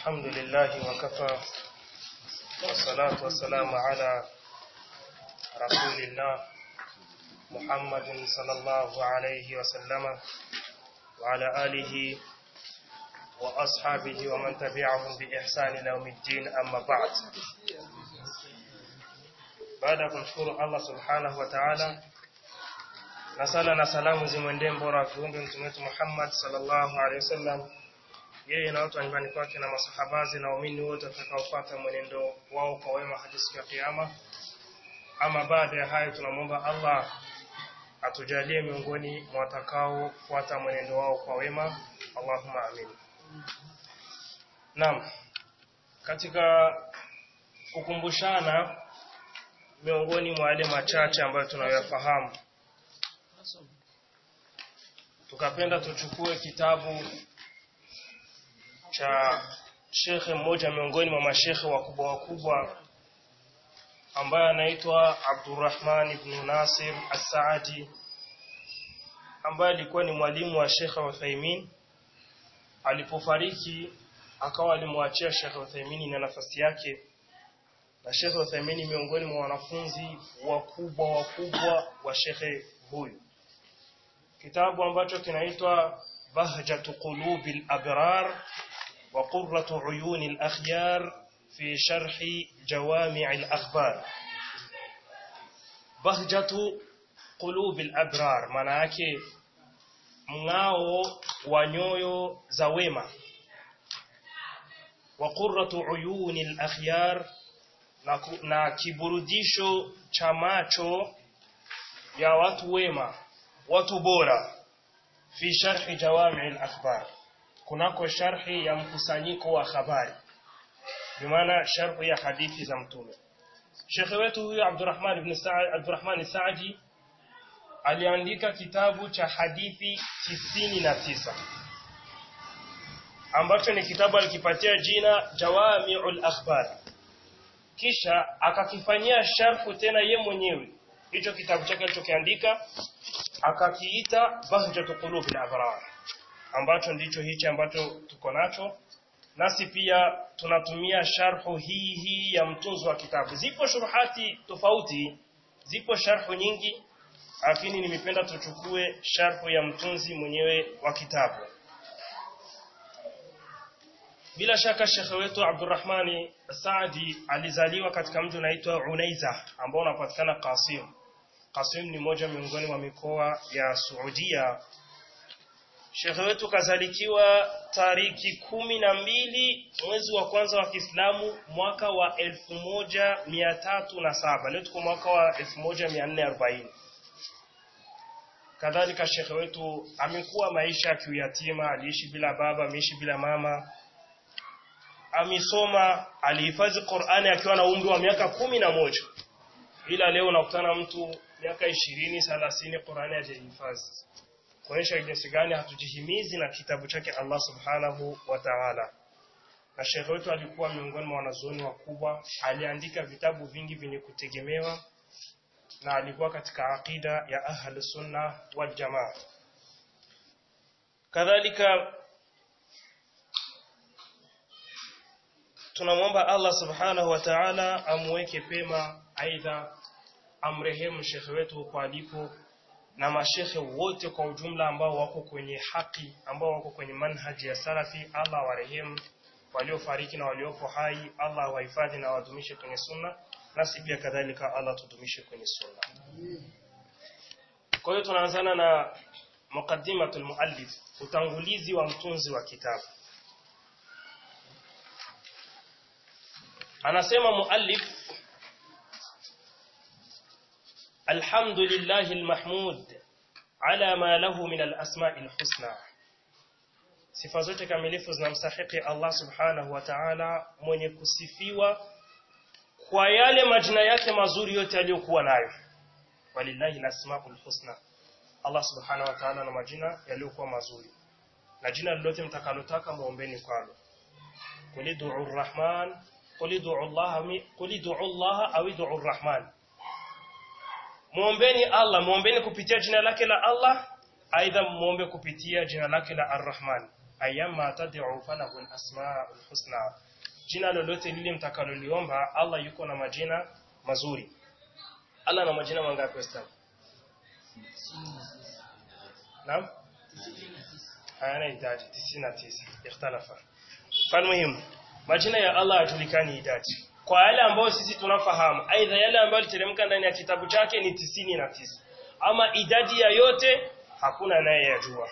الحمد لله وكفى والصلاة والسلام على رسول الله محمد صلى الله عليه وسلم وعلى آله وأصحابه ومن تبعهم بإحسان إلى يوم الدين أما بعد baada ya kumshukuru Allah subhanahu wa ta'ala na sala na salamu zimwendee mbora wa viumbe mtume wetu Muhammad sallallahu alaihi wasallam yeye na watu wa nyumbani kwake na masahabazi na waumini wote watakaofuata mwenendo wao kwa wema hadi siku ya kiyama ama baada ya hayo tunamwomba Allah atujalie miongoni mwa watakaofuata mwenendo wao kwa wema Allahumma amin Naam katika kukumbushana miongoni mwa yale machache ambayo tunayoyafahamu tukapenda tuchukue kitabu cha shekhe mmoja miongoni mwa mashekhe wakubwa wakubwa ambaye anaitwa Abdurrahman ibn Nasir As-Saadi ambaye alikuwa ni mwalimu wa Sheikh Uthaymeen alipofariki akawa alimwachia Sheikh Uthaymeen na nafasi yake na Sheikh Uthaymeen miongoni mwa wanafunzi wakubwa wakubwa wa Sheikh huyu kitabu ambacho kinaitwa Bahjatu Qulubil Abrar wa Qurratu Uyunil Akhyar fi sharhi Jawami'il Akhbar Bahjatu Qulubil Abrar maana yake mng'ao wa nyoyo za wema wa Qurratu Uyunil Akhyar na, na kiburudisho cha macho ya watu wema watu bora fi sharhi jawami al-akhbar kunako sharhi ya mkusanyiko wa habari bimaana sharhi ya hadithi za mtume Sheikh wetu huyu Abdurrahman ibn Sa'ad Abdurrahman Sa'di aliandika kitabu cha hadithi tisini na tisa ambacho ni kitabu alikipatia jina Jawami'ul Akhbar kisha akakifanyia sharhu tena ye mwenyewe hicho kitabu chake alichokiandika akakiita Bahjatu Qulubil Abrar ambacho ndicho hichi ambacho tuko nacho nasi pia tunatumia sharhu hii hii ya mtunzi wa kitabu zipo shuruhati tofauti zipo sharhu nyingi lakini nimependa tuchukue sharhu ya mtunzi mwenyewe wa kitabu bila shaka shekhe wetu Abdurrahmani Saadi alizaliwa katika mji unaitwa Unaiza ambao unapatikana Qasim. Qasim ni moja miongoni mwa mikoa ya Saudia. Shekhe wetu kazalikiwa tariki kumi na mbili mwezi wa kwanza wa Kiislamu mwaka wa elfu moja mia tatu na saba. Leo tuko mwaka wa elfu moja mia nne arobaini. Kadhalika shekhe wetu amekuwa maisha ya kiuyatima, aliishi bila baba, ameishi bila mama, amesoma alihifadhi Qur'ani akiwa na umri wa miaka kumi na moja ila leo unakutana mtu miaka ishirini thelathini Qur'ani hajahifadhi kuonyesha jinsi gani hatujihimizi na kitabu chake Allah subhanahu wa ta'ala na shekhe wetu alikuwa miongoni mwa wanazuoni wakubwa aliandika vitabu vingi vyenye kutegemewa na alikuwa katika aqida ya ahli sunna wal jamaa kadhalika tunamwomba Allah subhanahu wa ta'ala amweke pema aidha amrehemu shekhe wetu huko alipo na mashekhe wote kwa ujumla ambao wako kwenye haki ambao wako kwenye manhaji ya salafi Allah warehemu waliofariki na waliopo hai Allah wahifadhi na wadumishe kwenye sunna nasi pia kadhalika Allah tudumishe kwenye sunna kwa hiyo tunaanzana na muqaddimatul muallif utangulizi wa mtunzi wa kitabu anasema muallif alhamdulillahi almahmud ala ma lahu min alasma'il husna sifa zote kamilifu zinamstahiki Allah subhanahu wa ta'ala mwenye kusifiwa kwa yale majina yake mazuri yote aliyokuwa nayo walillahi alasma'ul husna Allah subhanahu wa ta'ala na majina yaliyokuwa mazuri na jina lolote mtakalotaka muombeni kwalo kulidu arrahman qul ud'u Allah qul ud'u Allah au ud'u Ar-Rahman Muombeni Allah muombeni kupitia jina lake la Allah aidha muombe kupitia jina lake la Ar-Rahman ayama tad'u falahu al-asma'ul husna jina lolote lile mtakaloliomba Allah yuko na majina mazuri Allah na majina mangapi Waislamu Naam hayana idadi 99 ikhtalafa falmuhim majina ya Allah hajulikani idadi kwa yale ambayo sisi tunafahamu aidha yale ambayo yaliteremka ndani ya kitabu chake ni 99 ama idadi ya yote hakuna anayeyajua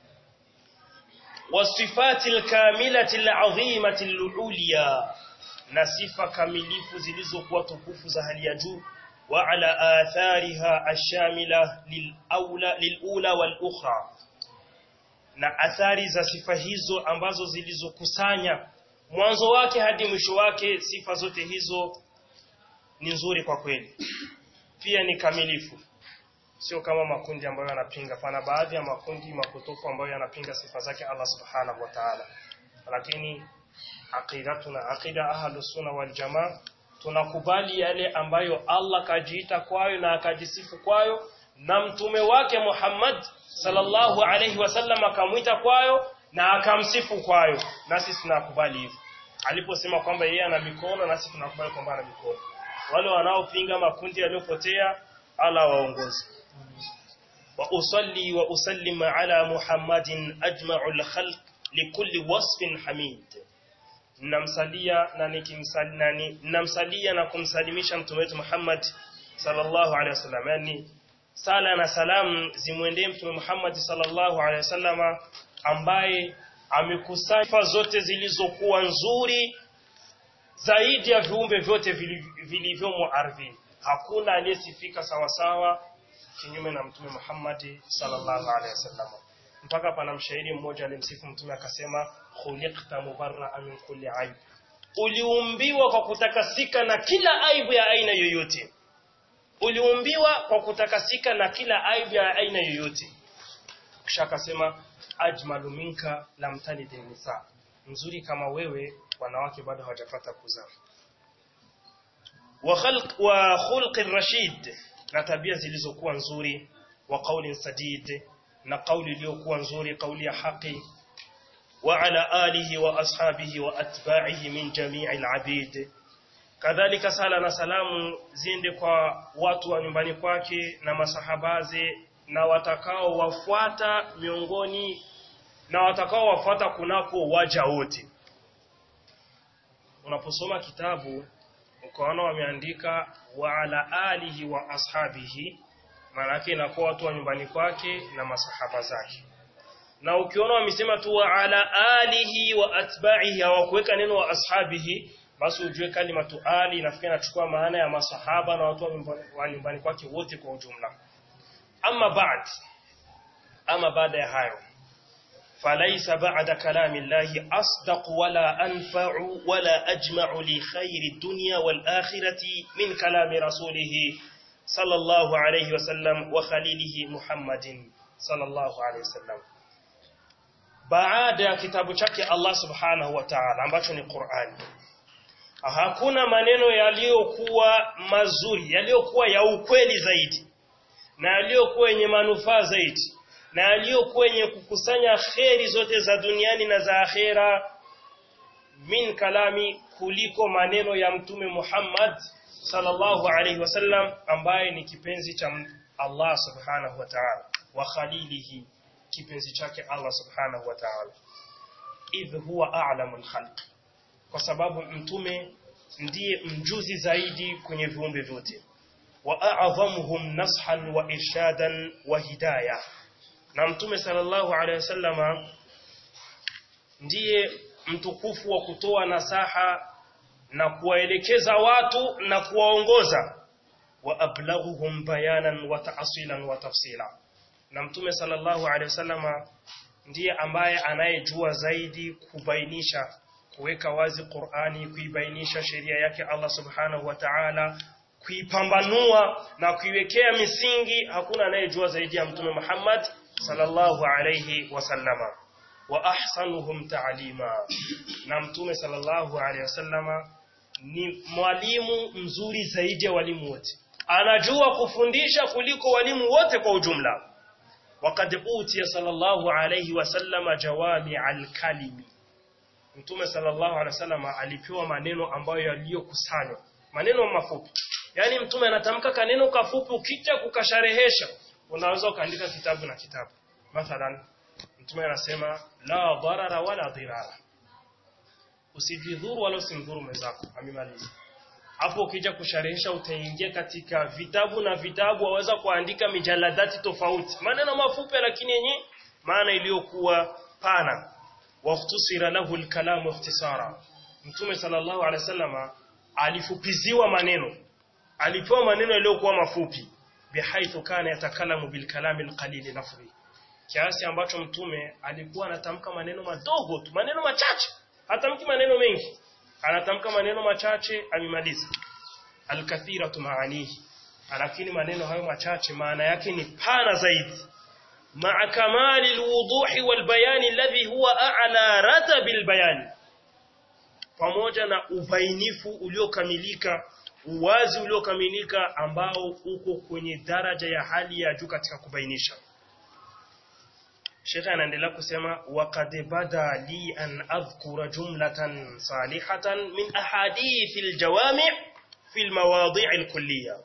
wasifati alkamilati alazimati alulia na sifa kamilifu zilizokuwa tukufu za hali ya juu wa ala athariha ashamila lilaula lilula walukhra na athari za sifa hizo ambazo zilizokusanya mwanzo wake hadi mwisho wake sifa zote hizo ni nzuri kwa kweli pia ni kamilifu sio kama makundi ambayo yanapinga pana baadhi ya makundi makutufu ambayo yanapinga sifa zake Allah subhanahu wa ta'ala lakini aqidatuna aqida ahlus sunna wal jamaa tunakubali yale ambayo Allah kajiita kwayo na akajisifu kwayo na mtume wake Muhammad sallallahu alayhi wasallam akamwita kwayo na akamsifu kwayo nasi tunakubali hivyo aliposema kwamba yeye ana mikono nasi tunakubali kwamba ana mikono wale wanaopinga makundi yaliyopotea Allah waongoze wa usalli wa usallim ala Muhammadin ajma'ul khalq likulli wasfin hamid namsalia na nikimsali nani namsalia na kumsalimisha mtume wetu Muhammad sallallahu alaihi wasallam yani sala na salamu zimwendee mtume Muhammad sallallahu alaihi wasallama ambaye amekusanya sifa zote zilizokuwa nzuri zaidi ya viumbe vyote vilivyomo ardhini hakuna aliyesifika sawa sawa kinyume na mtume Muhammad sallallahu alaihi wasallam mpaka pana mshairi mmoja alimsifu mtume akasema khuliqta mubarra'a min kulli aib uliumbiwa kwa kutakasika na kila aibu ya aina yoyote uliumbiwa kwa kutakasika na kila aibu ya aina yoyote kisha akasema ajmalu minka lam talid nisa mzuri kama wewe wanawake bado hawajapata kuzaa wa khalq wa khulqir rashid na tabia zilizokuwa nzuri wa qaulin sadid na kauli iliyokuwa nzuri kauli ya haki wa ala alihi wa ashabihi wa atba'ihi min jami'il abid kadhalika sala na salamu ziende kwa watu wa nyumbani kwake na masahabaze na watakao wafuata miongoni na watakao wafuata kunako waja wote unaposoma kitabu ukaona wameandika wa ala alihi wa ashabihi maana yake inakuwa watu wa nyumbani kwake na masahaba zake na ukiona wamesema tu wa ala alihi wa atba'ihi hawakuweka neno wa ashabihi basi ujue kalimatu ali inafikia inachukua maana ya masahaba na watu wa nyumbani kwake wote kwa ujumla ama baad ama baada ya hayo فليس بعد كلام الله أصدق ولا أنفع ولا أجمع لخير الدنيا والآخرة من كلام رسوله صلى الله عليه وسلم وخليله محمد صلى الله عليه وسلم baada ya kitabu chake Allah subhanahu wa ta'ala ambacho ni Qur'ani hakuna maneno yaliyokuwa mazuri yaliyokuwa ya ukweli zaidi na yaliyokuwa yenye manufaa zaidi na yaliyokuwa yenye kukusanya kheri zote za duniani na za akhera min kalami kuliko maneno ya mtume Muhammad sallallahu alaihi wasallam ambaye ni kipenzi cha Allah subhanahu wa ta'ala wa khalilihi kipenzi chake Allah subhanahu wa ta'ala idh huwa a'lamul khalq kwa sababu mtume ndiye mjuzi zaidi kwenye viumbe vyote wa a'dhamuhum nashan wa irshadan wa hidayah na mtume sallallahu alaihi wasallama ndiye mtukufu wa kutoa nasaha na kuwaelekeza watu na kuwaongoza wa ablaghuhum bayanan wa ta'silan wa tafsila na mtume sallallahu alaihi wasallama ndiye ambaye anayejua zaidi kubainisha kuweka wazi Qur'ani kuibainisha sheria yake Allah subhanahu wa ta'ala kuipambanua na kuiwekea misingi hakuna anayejua zaidi ya mtume Muhammad sallallahu alayhi wasallama wa ahsanuhum ta'lima na mtume sallallahu alayhi wasallama ni mwalimu mzuri zaidi ya walimu wote anajua kufundisha kuliko walimu wote kwa ujumla وقد أوتي صلى الله عليه وسلم جوامع الكلم Mtume sallallahu alaihi wasallam alipewa maneno ambayo yaliyokusanywa maneno mafupi yaani mtume anatamka kaneno kafupi ukija kukasharehesha unaweza ukaandika kitabu na kitabu mathalan mtume anasema la darara wala dirara usijidhuru wala usimdhuru mwenzako amemaliza hapo ukija kusharehesha utaingia katika vitabu na vitabu waweza kuandika mijaladati tofauti maneno mafupi lakini yenye maana iliyokuwa pana waqtusira lahu alkalamu ikhtisara mtume sallallahu alaihi wasallama alifupiziwa maneno alipewa maneno yaliyokuwa mafupi bihaithu kana yatakalamu bilkalami alqalil nafri kiasi ambacho mtume alikuwa anatamka maneno madogo tu maneno machache hatamki maneno mengi anatamka maneno machache amemaliza alkathiratu maanihi lakini maneno hayo machache maana yake ni pana zaidi ma'a kamali alwuduhi walbayani alladhi huwa a'la ratabil bayani pamoja na ubainifu uliokamilika uwazi uliokamilika ambao uko kwenye daraja ya hali ya juu katika kubainisha Sheikh anaendelea kusema waqad bada li an adhkura jumlatan salihatan min ahadith aljawami' fi almawadi' alkulliyah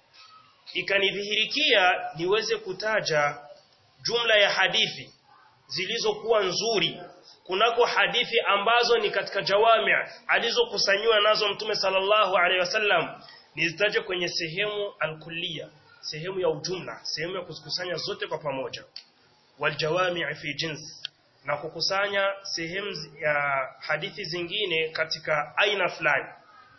ikanidhihirikia niweze kutaja jumla ya hadithi zilizokuwa nzuri kunako hadithi ambazo ni katika jawami alizokusanywa nazo mtume sallallahu alaihi wasallam nizitaje kwenye sehemu alkulliya sehemu ya ujumla sehemu ya kuzikusanya zote kwa pamoja waljawami fi jins na kukusanya sehemu ya hadithi zingine katika aina fulani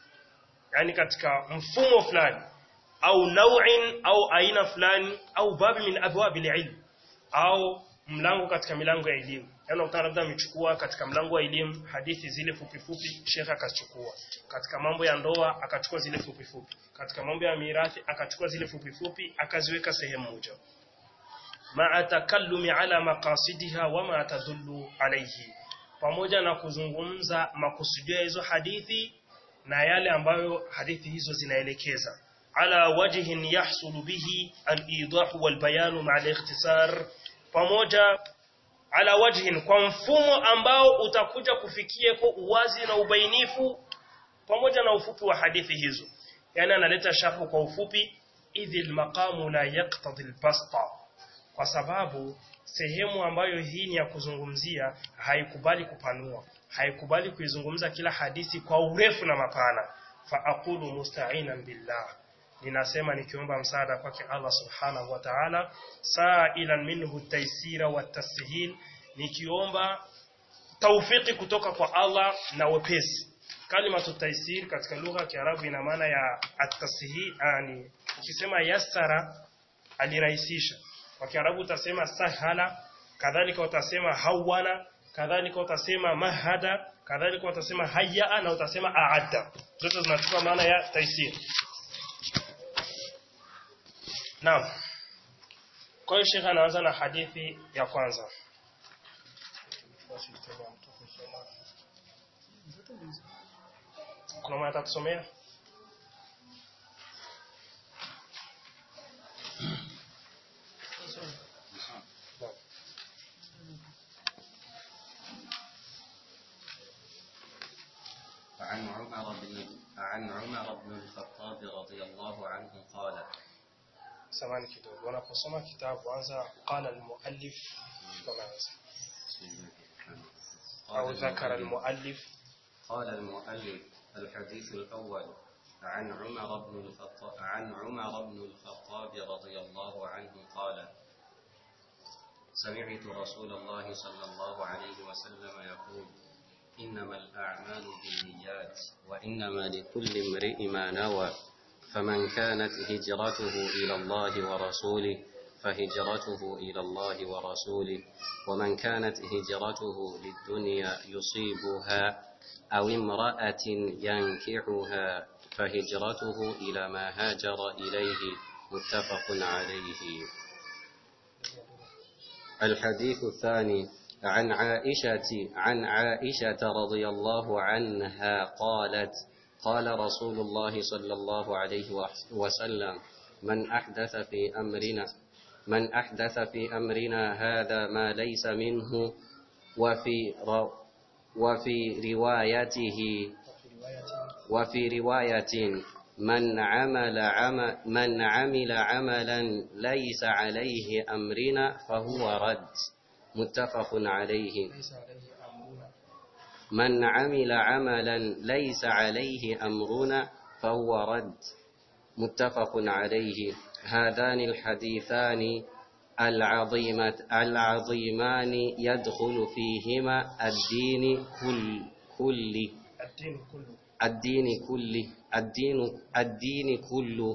yani katika mfumo fulani au nau'in au aina fulani au babi min abwabil ilm au mlango katika milango ya elimu yaani ukutana labda amechukua katika mlango wa elimu hadithi zile fupi fupi shekha akachukua katika mambo ya ndoa akachukua zile fupi fupi katika mambo ya mirathi akachukua zile fupi fupi akaziweka sehemu moja ma'a takallumi ala maqasidiha wama tadullu alayhi pamoja na kuzungumza makusudio ya hizo hadithi na yale ambayo hadithi hizo zinaelekeza ala wajhin yahsulu bihi al-idah wal bayan ma'a al-ikhtisar pamoja ala wajhin kwa mfumo ambao utakuja kufikia kwa uwazi na ubainifu pamoja na ufupi wa hadithi hizo yani analeta sharhu kwa ufupi idhil maqamu la yaqtadi al-basta kwa sababu sehemu ambayo hii ni ya kuzungumzia haikubali kupanua haikubali kuizungumza kila hadithi kwa urefu na mapana fa aqulu musta'inan billah ninasema nikiomba msaada kwake Allah subhanahu wa ta'ala sa'ilan minhu taysira wa tashil nikiomba taufiki kutoka kwa Allah na wepesi kalimatu taysir katika lugha ya Kiarabu ina maana ya at-tashil yani ukisema yassara alirahisisha kwa Kiarabu utasema sahala kadhalika utasema hawana kadhalika utasema mahada kadhalika utasema hayya na utasema aadda zote zinachukua maana ya taysir Naam. Kwa hiyo Sheikh anaanza na hadithi ya kwanza. Kuna mwana atakusomea? عن عمر بن عن عمر بن الخطاب رضي الله عنه قال Samani kidogo. Wanaposoma kitabu anza qala al-muallif kama anza. Au قال dhakara المؤلف- al-muallif قال المؤلف الحديث الأول عن عمر بن الخطاب عن عمر بن الخطاب رضي الله عنه قال سمعت رسول الله صلى الله عليه وسلم يقول إنما الأعمال بالنيات وإنما لكل امرئ ما نوى فمن كانت هجرته إلى الله ورسوله فهجرته إلى الله ورسوله ومن كانت هجرته للدنيا يصيبها أو امرأة ينكحها فهجرته إلى ما هاجر إليه متفق عليه الحديث الثاني عن عائشة عن عائشة رضي الله عنها قالت قال رسول الله صلى الله عليه وسلم من أحدث في أمرنا من أحدث في أمرنا هذا ما ليس منه وفي رو وفي روايته وفي رواية من عمل عمل من عمل عملا ليس عليه أمرنا فهو رد متفق عليه ليس عليه أمرنا من عمل عملا ليس عليه أمرنا فهو رد متفق عليه هذان الحديثان العظيمة العظيمان يدخل فيهما الدين كل كل الدين كله الدين كله الدين الدين كله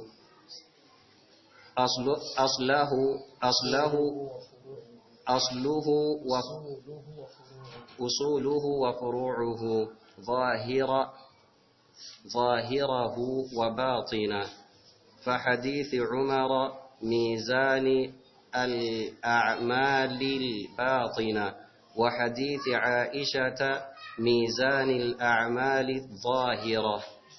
أصل أصله أصله أصله وأصوله وفروعه ظاهر ظاهره وباطنه فحديث عمر ميزان الأعمال الباطنة وحديث عائشة ميزان الأعمال الظاهرة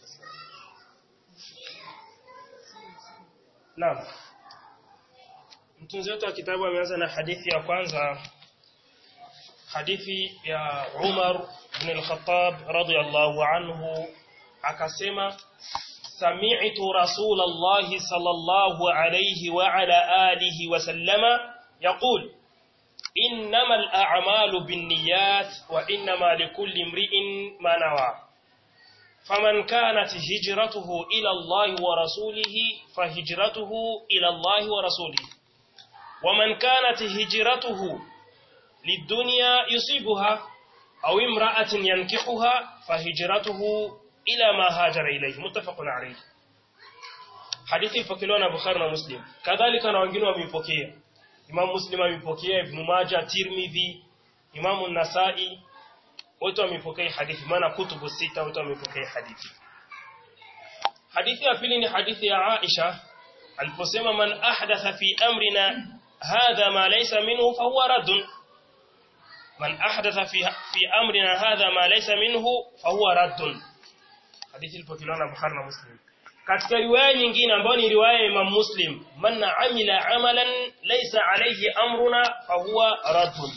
Naam. Mtunzi wetu wa kitabu ameanza na hadithi ya kwanza hadithi ya Umar ibn al-Khattab radiyallahu anhu akasema sami'tu Rasulullah sallallahu alayhi wa ala alihi wa sallama yaqul innamal a'malu binniyat wa innamal likulli imri'in ma nawa فمن كانت هجرته إلى الله ورسوله فهجرته إلى الله ورسوله ومن كانت هجرته للدنيا يصيبها أو امرأة ينكحها فهجرته إلى ما هاجر إليه متفق عليه hadithi ipokelewa na Bukhari na Muslim kadhalika na wengine wameipokea Imam Muslim ameipokea Ibn Majah Tirmidhi Imam Nasai wote wamepokea hadithi maana kutubu sita wote wamepokea hadithi hadithi ya pili ni hadithi ya Aisha aliposema man ahdatha fi amrina hadha ma laysa minhu fahuwa raddun man ahdatha fi fi amrina hadha ma laysa minhu fahuwa raddun hadithi ilipokelewa na Bukhari na Muslim katika riwaya nyingine ambayo ni riwaya ya Imam Muslim man amila amalan laysa alayhi amruna fahuwa raddun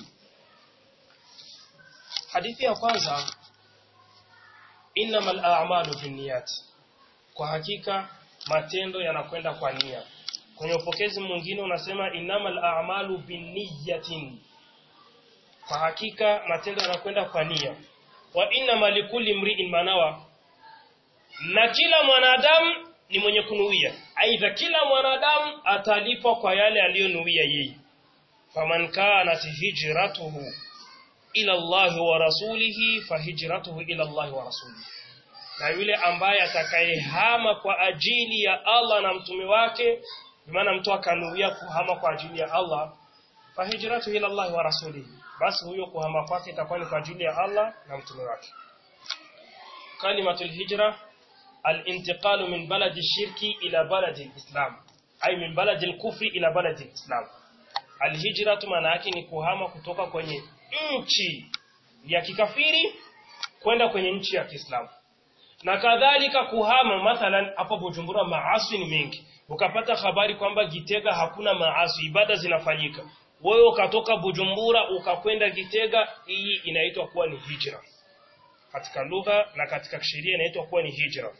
hadithi ya kwanza innamal a'malu binniyat kwa hakika matendo yanakwenda kwa nia kwenye upokezi mwingine unasema innamal a'malu binniyatin kwa hakika matendo yanakwenda kwa nia wa innamal likulli mri'in manawa na kila mwanadamu ni mwenye kunuia aidha kila mwanadamu atalipwa kwa yale aliyonuia yeye faman kanat hijratuhu ila Allah wa rasulihi fahijratuhu ila Allah wa rasulihi na yule ambaye atakayehama kwa ajili ya Allah na mtume wake maana mtu akanuia kuhama kwa ajili ya Allah fahijratuhu ila Allah wa rasulihi basi huyo kuhama kwake itakuwa ni kwa ajili ya Allah na mtume wake kalimatul hijra al-intiqalu min baladi shirki ila baladi al-islam ay min baladi al-kufri ila baladi al-islam al-hijratu maana yake ni kuhama kutoka kwenye nchi ya kikafiri kwenda kwenye nchi ya Kiislamu. Na kadhalika kuhama mathalan hapa Bujumbura maasi ni mengi. Ukapata habari kwamba Gitega hakuna maasi, ibada zinafanyika. Wewe ukatoka Bujumbura ukakwenda Gitega, hii inaitwa kuwa ni hijra. Katika lugha na katika sheria inaitwa kuwa ni hijra.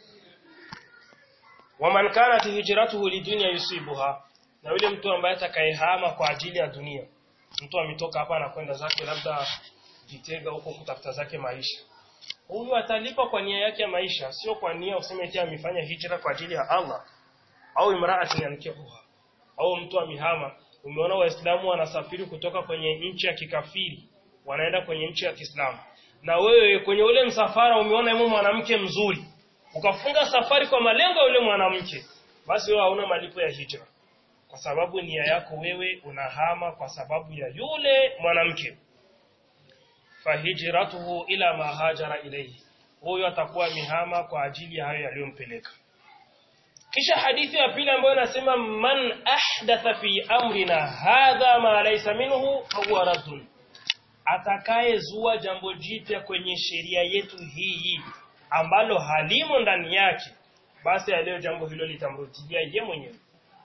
Waman kanat hijratuhu lidunya yusibuha. Na yule mtu ambaye atakayehama kwa ajili ya dunia mtu ametoka hapa anakwenda zake labda Gitega huko kutafuta zake maisha. Huyu atalipa kwa nia yake ya maisha, sio kwa nia useme eti amefanya hijra kwa ajili ya Allah au imra'atin yankihuha. Au mtu amihama. Umeona Waislamu wanasafiri kutoka kwenye nchi ya kikafiri wanaenda kwenye nchi ya Kiislamu. Na wewe kwenye ule msafara umeona yule mwanamke mzuri. Ukafunga safari kwa malengo ya yule mwanamke. Basi wewe hauna malipo ya hijra kwa sababu nia yako wewe unahama kwa sababu ya yule mwanamke fahijratuhu ila ma hajara ilayhi huyo atakuwa mihama kwa ajili ya hayo yaliyompeleka kisha hadithi ya pili ambayo inasema man ahdatha fi amrina hadha ma laysa minhu fahuwa raddun atakayezua jambo jipya kwenye sheria yetu hii ambalo halimo ndani yake basi leo jambo hilo litamrudia ye mwenyewe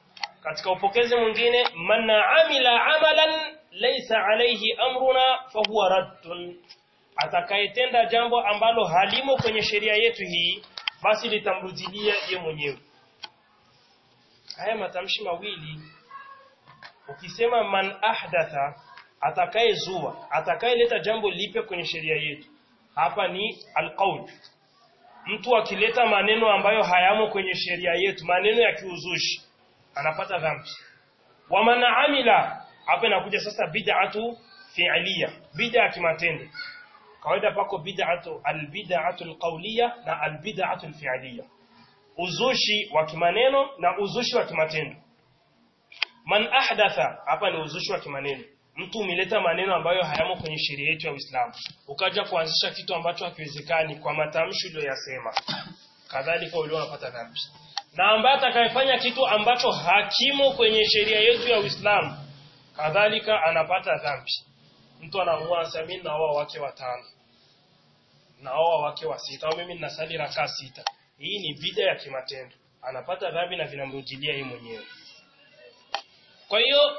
katika upokezi mwingine man amila amalan laysa alayhi amruna fahuwa raddun atakayetenda jambo ambalo halimo kwenye sheria yetu hii basi litamrudilia ye mwenyewe haya matamshi mawili ukisema man ahdatha atakayezua atakayeleta jambo lipya kwenye sheria yetu hapa ni alqaul mtu akileta maneno ambayo hayamo kwenye sheria yetu maneno ya kiuzushi anapata dhambi wa man amila hapa inakuja sasa bid'atu fi'liya bid'a ya kimatendo kawaida pako bid'atu albid'atu alqawliya na albid'atu alfi'liya uzushi wa kimaneno na uzushi wa kimatendo man ahdatha hapa ni uzushi wa kimaneno mtu umeleta maneno ambayo hayamo kwenye sheria yetu ya Uislamu ukaja kuanzisha kitu ambacho hakiwezekani kwa matamshi uliyoyasema kadhalika ule unapata dhambi na ambaye atakayefanya kitu ambacho hakimo kwenye sheria yetu ya Uislamu kadhalika anapata dhambi mtu anaamua anasema mimi naoa wake watano naoa wake wa sita au mimi ninasali rakaa sita hii ni bida ya kimatendo anapata dhambi na vinamrudilia yeye mwenyewe kwa hiyo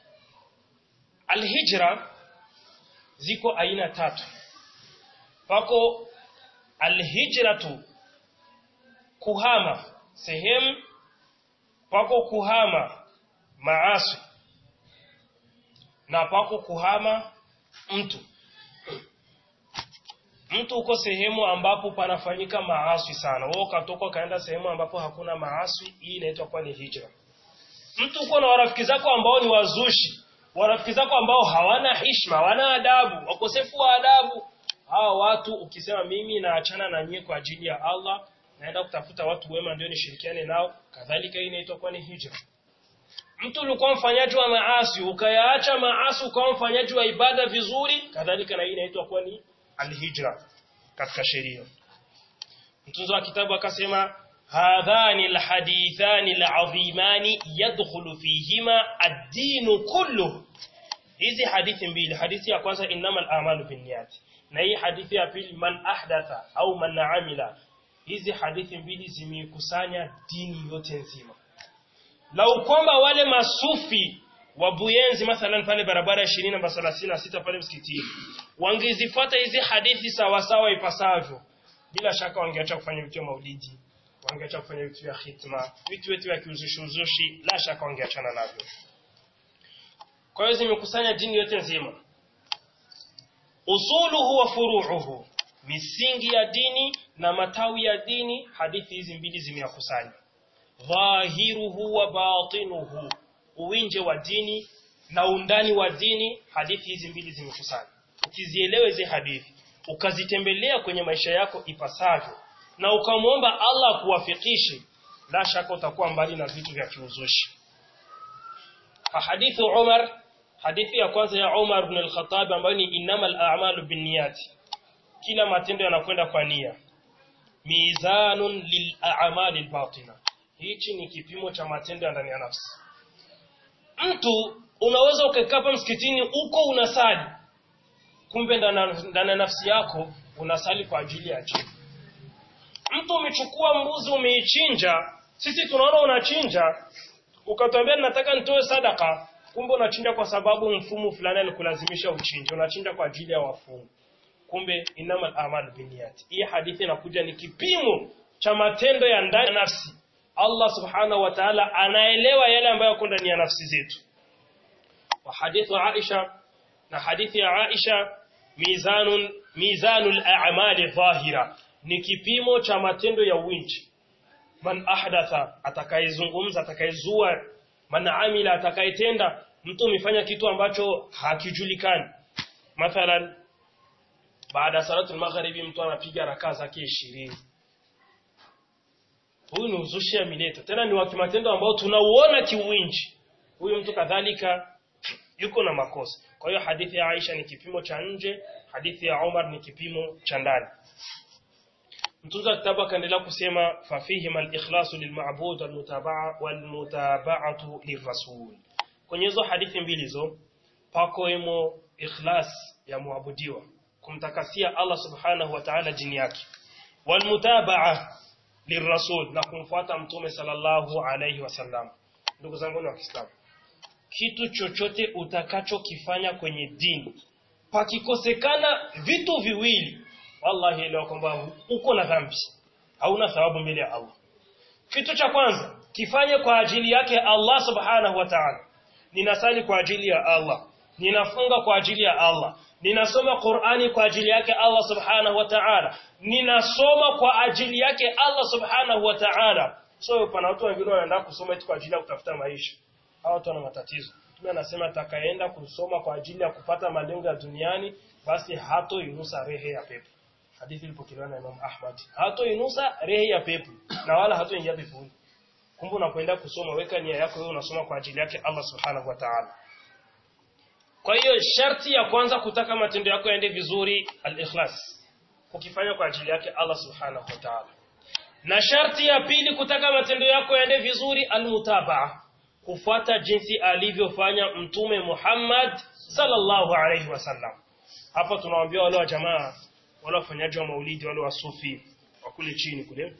alhijra ziko aina tatu pako alhijratu kuhama sehemu pako kuhama maasi na pako kuhama mtu mtu uko sehemu ambapo panafanyika maasi sana wewe ukatoka kaenda sehemu ambapo hakuna maasi hii inaitwa kwa ni hijra mtu uko na warafiki zako ambao ni wazushi warafiki zako ambao hawana hishma hawana adabu wakosefu wa adabu hawa watu ukisema mimi naachana na nyie kwa ajili ya Allah naenda kutafuta watu wema ndio nishirikiane nao kadhalika hii inaitwa kwa ni hijra mtu ulikuwa mfanyaji wa maasi ukayaacha maasi ukawa mfanyaji wa ibada vizuri kadhalika na hii inaitwa kwa ni alhijra katika sheria mtunzo wa kitabu akasema hadhani alhadithani alazimani yadkhulu fihima ad-din kullu hizi hadithi mbili hadithi ya kwanza innamal a'malu binniyat na hii hadithi ya pili man ahdatha au man amila hizi hadithi mbili zimekusanya dini yote nzima lau kwamba wale masufi wa Buyenzi mathalan pale barabara ya 20 namba 36 pale msikitini wangezifuata hizi hadithi sawa sawa ipasavyo bila shaka wangeacha kufanya vitu vya maulidi wangeacha kufanya vitu vya khitma vitu vitu vya kiuzushi uzushi la shaka wangeachana navyo kwa hiyo zimekusanya dini yote nzima usuluhu wa furuuhu misingi ya dini na matawi ya dini hadithi hizi mbili zimeyakusanya dhahiruhu wa batinuhu uwinje wa dini na undani wa dini hadithi hizi mbili zimekusanya ukizielewa hizi hadithi ukazitembelea kwenye maisha yako ipasavyo na ukamwomba Allah kuwafikishe la shaka utakuwa mbali na vitu vya kiuzushi hadithu Umar hadithi ya kwanza ya Umar ibn al-Khattab ambayo ni innamal a'malu binniyati kila matendo yanakwenda kwa nia mizanun lil a'mali al-batina hichi ni kipimo cha matendo ya ndani ya nafsi mtu unaweza ukakaa msikitini uko unasali kumbe ndani ya nafsi yako unasali kwa ajili ya jini mtu umechukua mbuzi umeichinja sisi tunaona unachinja ukatwambia nataka nitoe sadaka kumbe unachinja kwa sababu mfumo fulani alikulazimisha uchinje unachinja kwa ajili ya wafungu kumbe inamal amal binniyat hii hadithi inakuja ni kipimo cha matendo ya ndani ya nafsi Allah subhanahu wa ta'ala anaelewa yale ambayo yako ndani ya nafsi zetu wa hadithu Aisha na hadithi ya Aisha mizanun mizanul a'mali dhahira ni kipimo cha matendo ya winji man ahdatha atakayezungumza atakayezua man amila atakayetenda mtu umefanya kitu ambacho hakijulikani mathalan baada ya salatu magharibi mtu anapiga rakaa zake 20 huyu ni uzushi ya mileta tena ni wa kimatendo ambao tunauona kiwinji huyu mtu kadhalika yuko na makosa kwa hiyo hadithi ya Aisha ni kipimo cha nje hadithi ya Umar ni kipimo cha ndani mtunza kitabu akaendelea kusema fafihim al-ikhlasu lilma'bud wal-mutaba'a wal-mutaba'atu lirrasul kwenye hizo hadithi mbili hizo pako imo ikhlas ya muabudiwa kumtakasia Allah subhanahu wa ta'ala jini yake wal-mutaba'a lirrasul na kumfuata mtume sallallahu alayhi wasallam ndugu zangu wa Kiislamu kitu chochote utakachokifanya kwenye dini pakikosekana vitu viwili wallahi elewa kwamba uko na dhambi hauna thawabu mbele ya Allah kitu cha kwanza kifanye kwa ajili yake Allah subhanahu wa ta'ala ninasali kwa ajili ya Allah ninafunga kwa ajili ya Allah ninasoma Qur'ani kwa ajili yake Allah subhanahu wa ta'ala ninasoma kwa ajili yake Allah subhanahu wa ta'ala so pana watu wengine wanaenda kusoma eti kwa ajili ya kutafuta maisha hao watu wana matatizo mtume anasema atakayeenda kusoma kwa ajili ya kupata malengo ya duniani basi hato inusa rehe ya pepo hadithi ilipokelewa na Imam Ahmad hato inusa rehe ya pepo na wala hato ingia peponi kumbe unapoenda kusoma weka nia yako wewe unasoma kwa ajili yake Allah subhanahu wa ta'ala kwa hiyo sharti ya kwanza kutaka matendo yako yaende vizuri al-ikhlas ukifanya kwa ajili yake Allah subhanahu wa ta'ala na sharti ya pili kutaka matendo yako yaende vizuri al-mutabaa kufuata jinsi alivyofanya mtume Muhammad sallallahu alaihi wasallam hapa tunawaambia wale wa jamaa wale wafanyaji wa maulidi wale wa sufi wa kule chini kule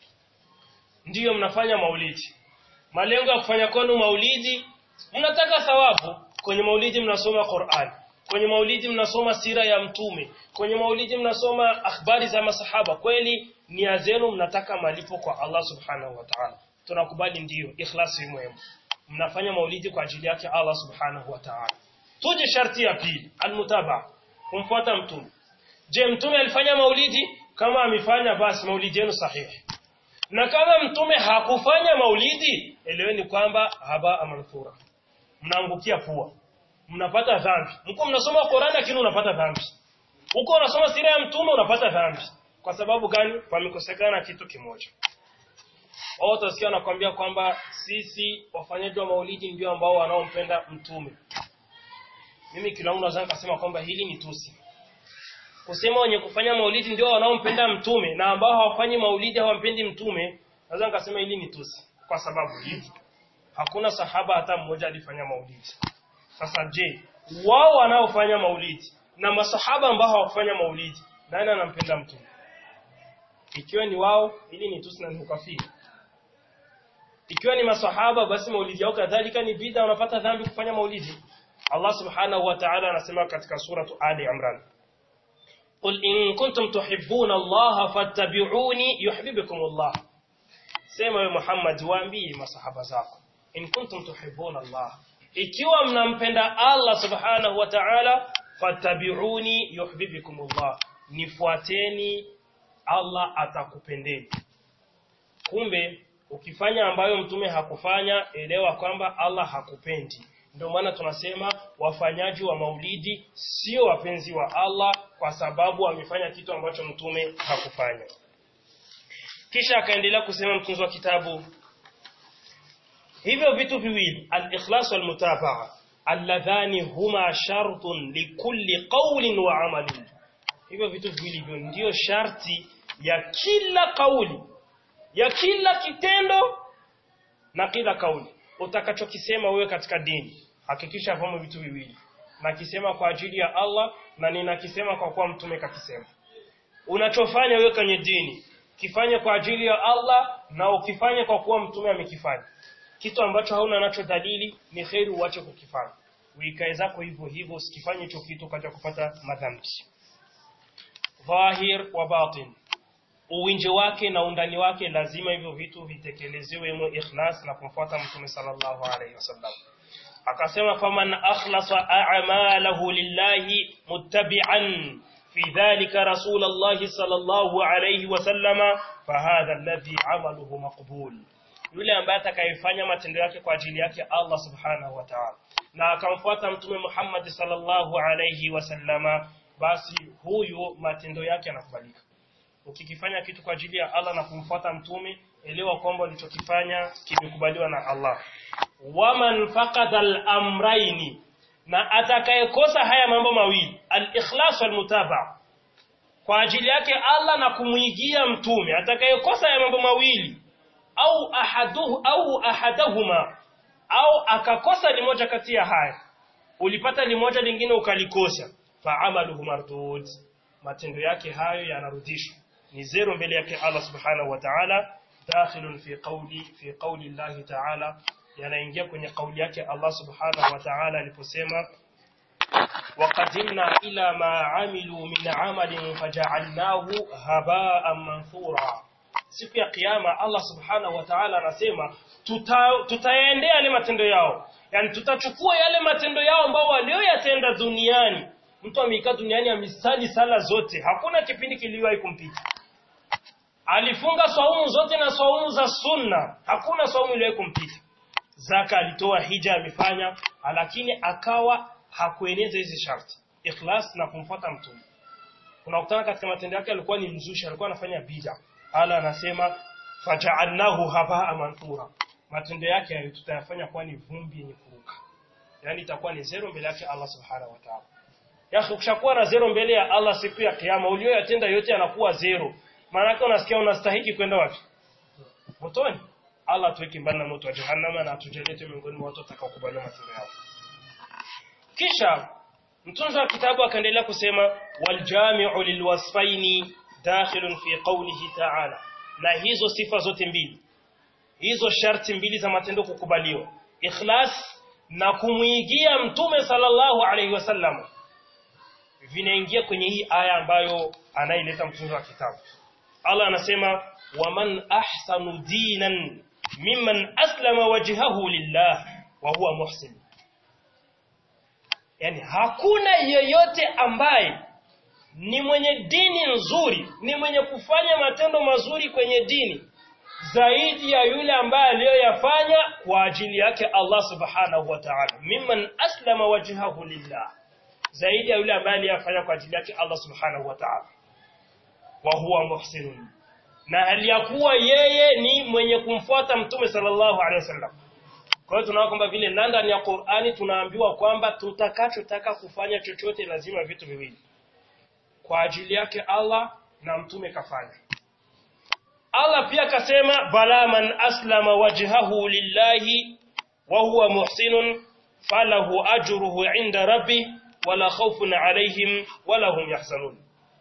ndiyo mnafanya maulidi malengo ya kufanya kwenu maulidi mnataka thawabu kwenye maulidi mnasoma Qur'an kwenye maulidi mnasoma sira ya mtume kwenye maulidi mnasoma akhbari za masahaba kweli nia zenu mnataka malipo kwa Allah subhanahu wa ta'ala tunakubali ndiyo ikhlasi muhimu mnafanya maulidi kwa ajili yake Allah subhanahu wa ta'ala tuje sharti ya pili almutaba kumfuata mtume je mtume alifanya maulidi kama amefanya basi maulidi yenu sahihi na kama mtume hakufanya maulidi eleweni kwamba haba amanthura mnaangukia pua mnapata dhambi mko mnasoma Qur'an lakini unapata dhambi uko unasoma sira ya mtume unapata dhambi kwa sababu gani pamekosekana kitu kimoja wao utasikia nakwambia kwamba sisi wafanyaji wa maulidi ndio ambao wanaompenda mtume mimi kila mtu naweza kusema kwamba hili ni tusi kusema wenye kufanya maulidi ndio wanaompenda mtume na ambao hawafanyi maulidi hawampendi mtume naweza nikasema hili ni tusi kwa sababu hivi hakuna sahaba hata mmoja alifanya maulidi sasa je wao wanaofanya maulidi na masahaba ambao hawafanya maulidi nani anampenda mtume ikiwa ni wao ili ni tusi na ni ukafiri ikiwa ni masahaba basi maulidi yao kadhalika ni bid'a unapata dhambi kufanya maulidi Allah subhanahu wa ta'ala anasema katika suratu Ali Imran Qul in kuntum tuhibbuna Allah fattabi'uni yuhibbukum Allah Sema wewe Muhammad waambie masahaba zako in kuntum tuhibbuna Allah ikiwa mnampenda Allah subhanahu wa ta'ala fattabi'uni yuhibbukum Allah nifuateni Allah atakupendeni kumbe ukifanya ambayo mtume hakufanya elewa kwamba Allah hakupendi ndio maana tunasema wafanyaji wa maulidi sio wapenzi wa Allah kwa sababu wamefanya kitu ambacho mtume hakufanya kisha akaendelea kusema mtunzi wa kitabu hivyo vitu viwili al-ikhlas wal mutabaa alladhani huma shartun likulli qawlin wa amalin hivyo vitu viwili hivyo ndio sharti ya kila kauli ya kila kitendo na kila kauli utakachokisema wewe katika dini hakikisha vamo vitu viwili nakisema kwa ajili ya Allah na ninakisema kwa kuwa mtume kakisema unachofanya wewe kwenye dini kifanye kwa ajili ya Allah na ukifanye kwa kuwa mtume amekifanya kitu ambacho hauna nacho dalili ni kheri uache kukifanya uikae zako hivyo hivyo usikifanye hicho kitu kaja kupata madhambi dhahir wa batin uwinje wake na undani wake lazima hivyo vitu vitekelezewe mu ikhlas na kumfuata mtume sallallahu alaihi wasallam akasema faman akhlasa a'malahu lillahi muttabi'an fi dhalika rasulullah sallallahu alaihi wasallama fahadha alladhi amaluhu maqbul yule ambaye atakayefanya matendo yake kwa ajili yake Allah subhanahu wa ta'ala na akamfuata mtume Muhammad sallallahu alaihi wasallama basi huyu matendo yake yanakubalika ukikifanya kitu kwa ajili ya Allah na kumfuata mtume elewa kwamba ulichokifanya kimekubaliwa na Allah waman faqada al-amrayni na atakayekosa haya mambo mawili al-ikhlas wal mutaba kwa ajili yake Allah na kumuigia mtume atakayekosa haya mambo mawili au ahaduhu au ahadahuma au akakosa limoja kati ya haya ulipata limoja lingine ukalikosa fa amaluhu mardud matendo yake hayo yanarudishwa ni zero mbele yake Allah subhanahu wa ta'ala dakhilun fi qawli fi qawli Allah ta'ala yanaingia kwenye kauli yake Allah subhanahu wa ta'ala aliposema وقدمنا إلى ما عملوا من عمل فجعلناه هباء منثورا siku ya kiyama Allah subhanahu wa ta'ala anasema tutayaendea yale matendo yao yani tutachukua yale matendo yao ambao walioyatenda duniani mtu amekaa duniani amisali sala zote hakuna kipindi kiliwahi kumpita alifunga swaumu zote na swaumu za sunna hakuna swaumu iliwahi kumpita zaka alitoa hija amefanya lakini akawa hakueneza hizi sharti ikhlas na kumfuata mtume unakutana katika matendo yake alikuwa ni mzushi alikuwa anafanya bid'a ala anasema faja'alnahu habaa manthura matendo yake tutayafanya kuwa ni vumbi yenye kuruka yani itakuwa ni zero mbele yake Allah subhanahu wa ta'ala ya ukishakuwa na zero mbele ya Allah siku ya kiyama ulioyatenda yote yanakuwa zero maana yake unasikia unastahiki kwenda wapi motoni Allah tuweke mbali na moto wa jahannama na atujalie miongoni mwa watu watakaokubaliwa matendo yao kisha mtunzi wa kitabu akaendelea kusema waljami'u lilwasfaini dakhilun fi qawlihi ta'ala na hizo sifa zote mbili hizo sharti mbili za matendo kukubaliwa ikhlas na kumuigia mtume sallallahu alaihi wasallam vinaingia kwenye hii aya ambayo anaileta mtunzi wa kitabu Allah anasema waman ahsanu dinan mimman aslama wajhahu lillah wa huwa muhsin yani hakuna yeyote ambaye ni mwenye dini nzuri ni mwenye kufanya matendo mazuri kwenye dini zaidi ya yule ambaye aliyoyafanya kwa ajili yake Allah subhanahu wa ta'ala mimman aslama wajhahu lillah zaidi ya yule ambaye aliyafanya kwa ajili yake Allah subhanahu wa ta'ala wa huwa muhsinun na hali ya kuwa yeye ni mwenye kumfuata mtume sallallahu alaihi wasallam kwa hiyo tunaona kwamba vile ndani ya Qur'ani tunaambiwa kwamba tutakachotaka kufanya chochote lazima vitu viwili. Kwa ajili yake Allah na mtume kafanya. Allah pia kasema bala man aslama wajhahu lillahi wa huwa muhsinun falahu ajruhu inda rabbi wala khawfun alaihim wala hum yahzanun.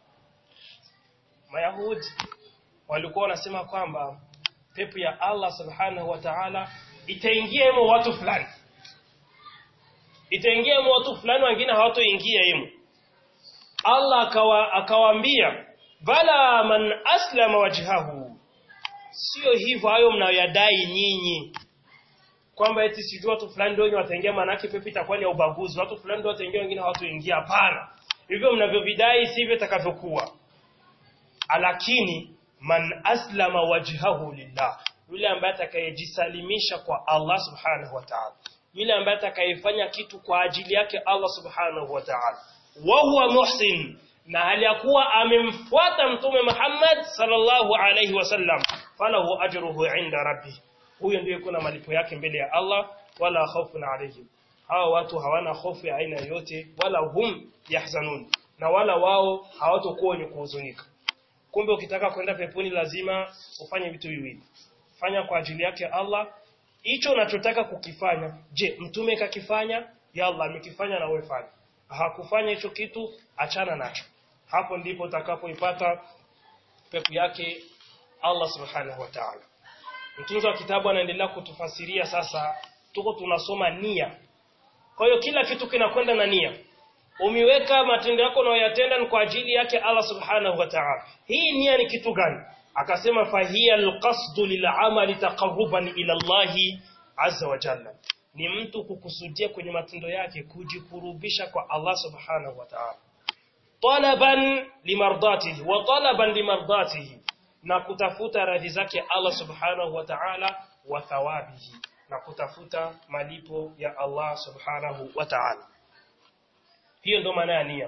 Mayahudi walikuwa wanasema kwamba pepo ya Allah subhanahu wa ta'ala itaingia hemo watu fulani itaingia hemo watu fulani wengine hawatoingia hemo Allah akawa akawaambia bala man aslama wajhahu sio hivyo hayo mnayoyadai nyinyi kwamba eti sijui watu fulani ndio wataingia manake pepo itakuwa ni ya ubaguzi watu fulani ndio wataingia wengine hawatoingia hapana hivyo mnavyovidai sivyo itakavyokuwa lakini man aslama wajhahu lillah yule ambaye atakayejisalimisha kwa Allah subhanahu wa ta'ala yule ambaye atakayefanya kitu kwa ajili yake Allah subhanahu wa ta'ala wa huwa muhsin na hali ya kuwa amemfuata mtume Muhammad sallallahu alayhi wasallam falahu ajruhu inda rabbi huyo ndiye kuna malipo yake mbele ya Allah wala khawfun alayhim hawa watu hawana hofu ya aina yoyote wala hum yahzanun na wala wao hawatokuwa wenye kuhuzunika kumbe ukitaka kwenda peponi lazima ufanye vitu viwili fanya kwa ajili yake Allah hicho unachotaka kukifanya je mtume kakifanya ya Allah amekifanya na wewe fanya hakufanya hicho kitu achana nacho hapo ndipo utakapoipata pepo yake Allah subhanahu wa ta'ala mtunzi wa kitabu anaendelea kutufasiria sasa tuko tunasoma nia kwa hiyo kila kitu kinakwenda na nia umiweka matendo yako unayoyatenda ni kwa ajili yake Allah subhanahu wa ta'ala hii nia ni kitu gani akasema fahiya alqasdu lil'amali taqarruban ila Allah azza wa jalla ni mtu kukusudia kwenye matendo yake kujikurubisha kwa Allah subhanahu wa ta'ala talaban limardatihi wa talaban limardatihi na kutafuta radhi zake Allah subhanahu wa ta'ala wa thawabihi na kutafuta malipo ya Allah subhanahu wa ta'ala hiyo ndo maana ya nia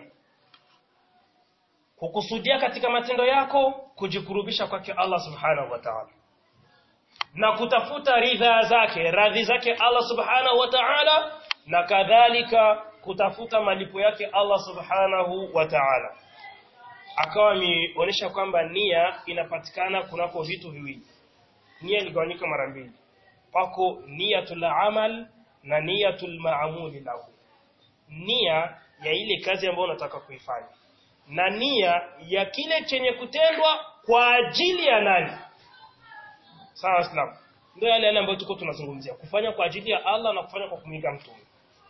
kukusudia katika matendo yako kujikurubisha kwake Allah subhanahu wa ta'ala na kutafuta ridha zake radhi zake Allah subhanahu wa ta'ala na kadhalika kutafuta malipo yake Allah subhanahu wa ta'ala akawa ameonyesha kwamba nia inapatikana kunako vitu viwili nia iligawanyika mara mbili pako niyatul amal na niyatul maamuli lahu nia ya ile kazi ambayo unataka kuifanya na nia ya kile chenye kutendwa kwa ajili ya nani sawa islam ndio yale yale ambayo tuko tunazungumzia kufanya kwa ajili ya Allah na kufanya kwa kumwiga mtume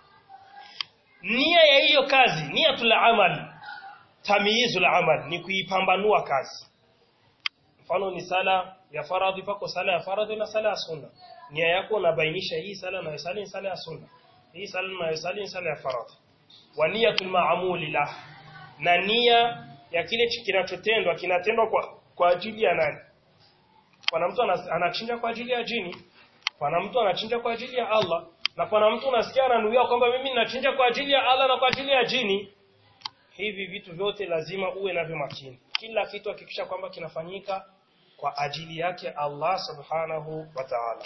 nia ya hiyo kazi niyatul amal tamyizul amal ni kuipambanua kazi mfano ni sala ya faradhi pako sala ya faradhi na sala ya sunna nia yako unabainisha hii sala na sala ni sala ya sunna hii sala na sala ni sala ya faradhi wa niyatul ma'muli la na nia ya kile kinachotendwa kinatendwa kwa kwa ajili ya nani pana mtu anachinja kwa ajili ya jini pana mtu anachinja kwa ajili ya Allah na pana mtu unasikia ananuia kwamba mimi ninachinja kwa ajili ya Allah na kwa ajili ya jini hivi vitu vyote lazima uwe navyo makini kila kitu hakikisha kwamba kinafanyika kwa ajili yake Allah subhanahu wa ta'ala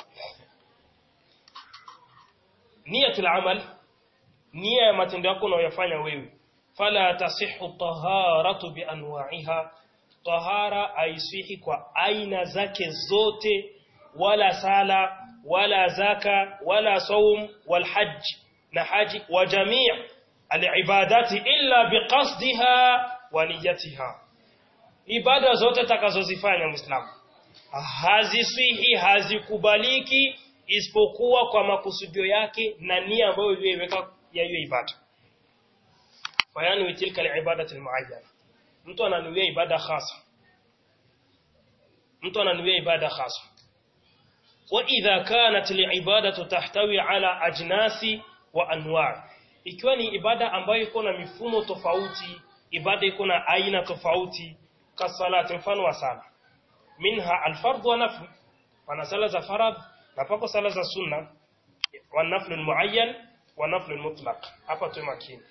niyatul amal nia ya matendo yako unayofanya wewe fala tasihu taharatu bi anwa'iha tahara haisihi kwa aina zake zote wala sala wala zaka wala saum wal hajj na haji wa jami' alibadati illa biqasdiha wa niyatiha ibada zote takazozifanya muislamu hazisihi hazikubaliki isipokuwa kwa makusudio yake na nia ambayo uliyoiweka ya hiyo ibada fayani tilka alibadati almuayyana mtu ananuia ibada khasa mtu ananuia ibada khasa wa idha kanat liibadatu tahtawi ala ajnasi wa anwa ikiwa ni ibada ambayo iko na mifumo tofauti ibada iko na aina tofauti kasalati mfano wa sala minha alfardhu wa nafl wana sala za faradh na pako sala za sunna wa nafl muayyan wa nafl mutlaq hapa tu makini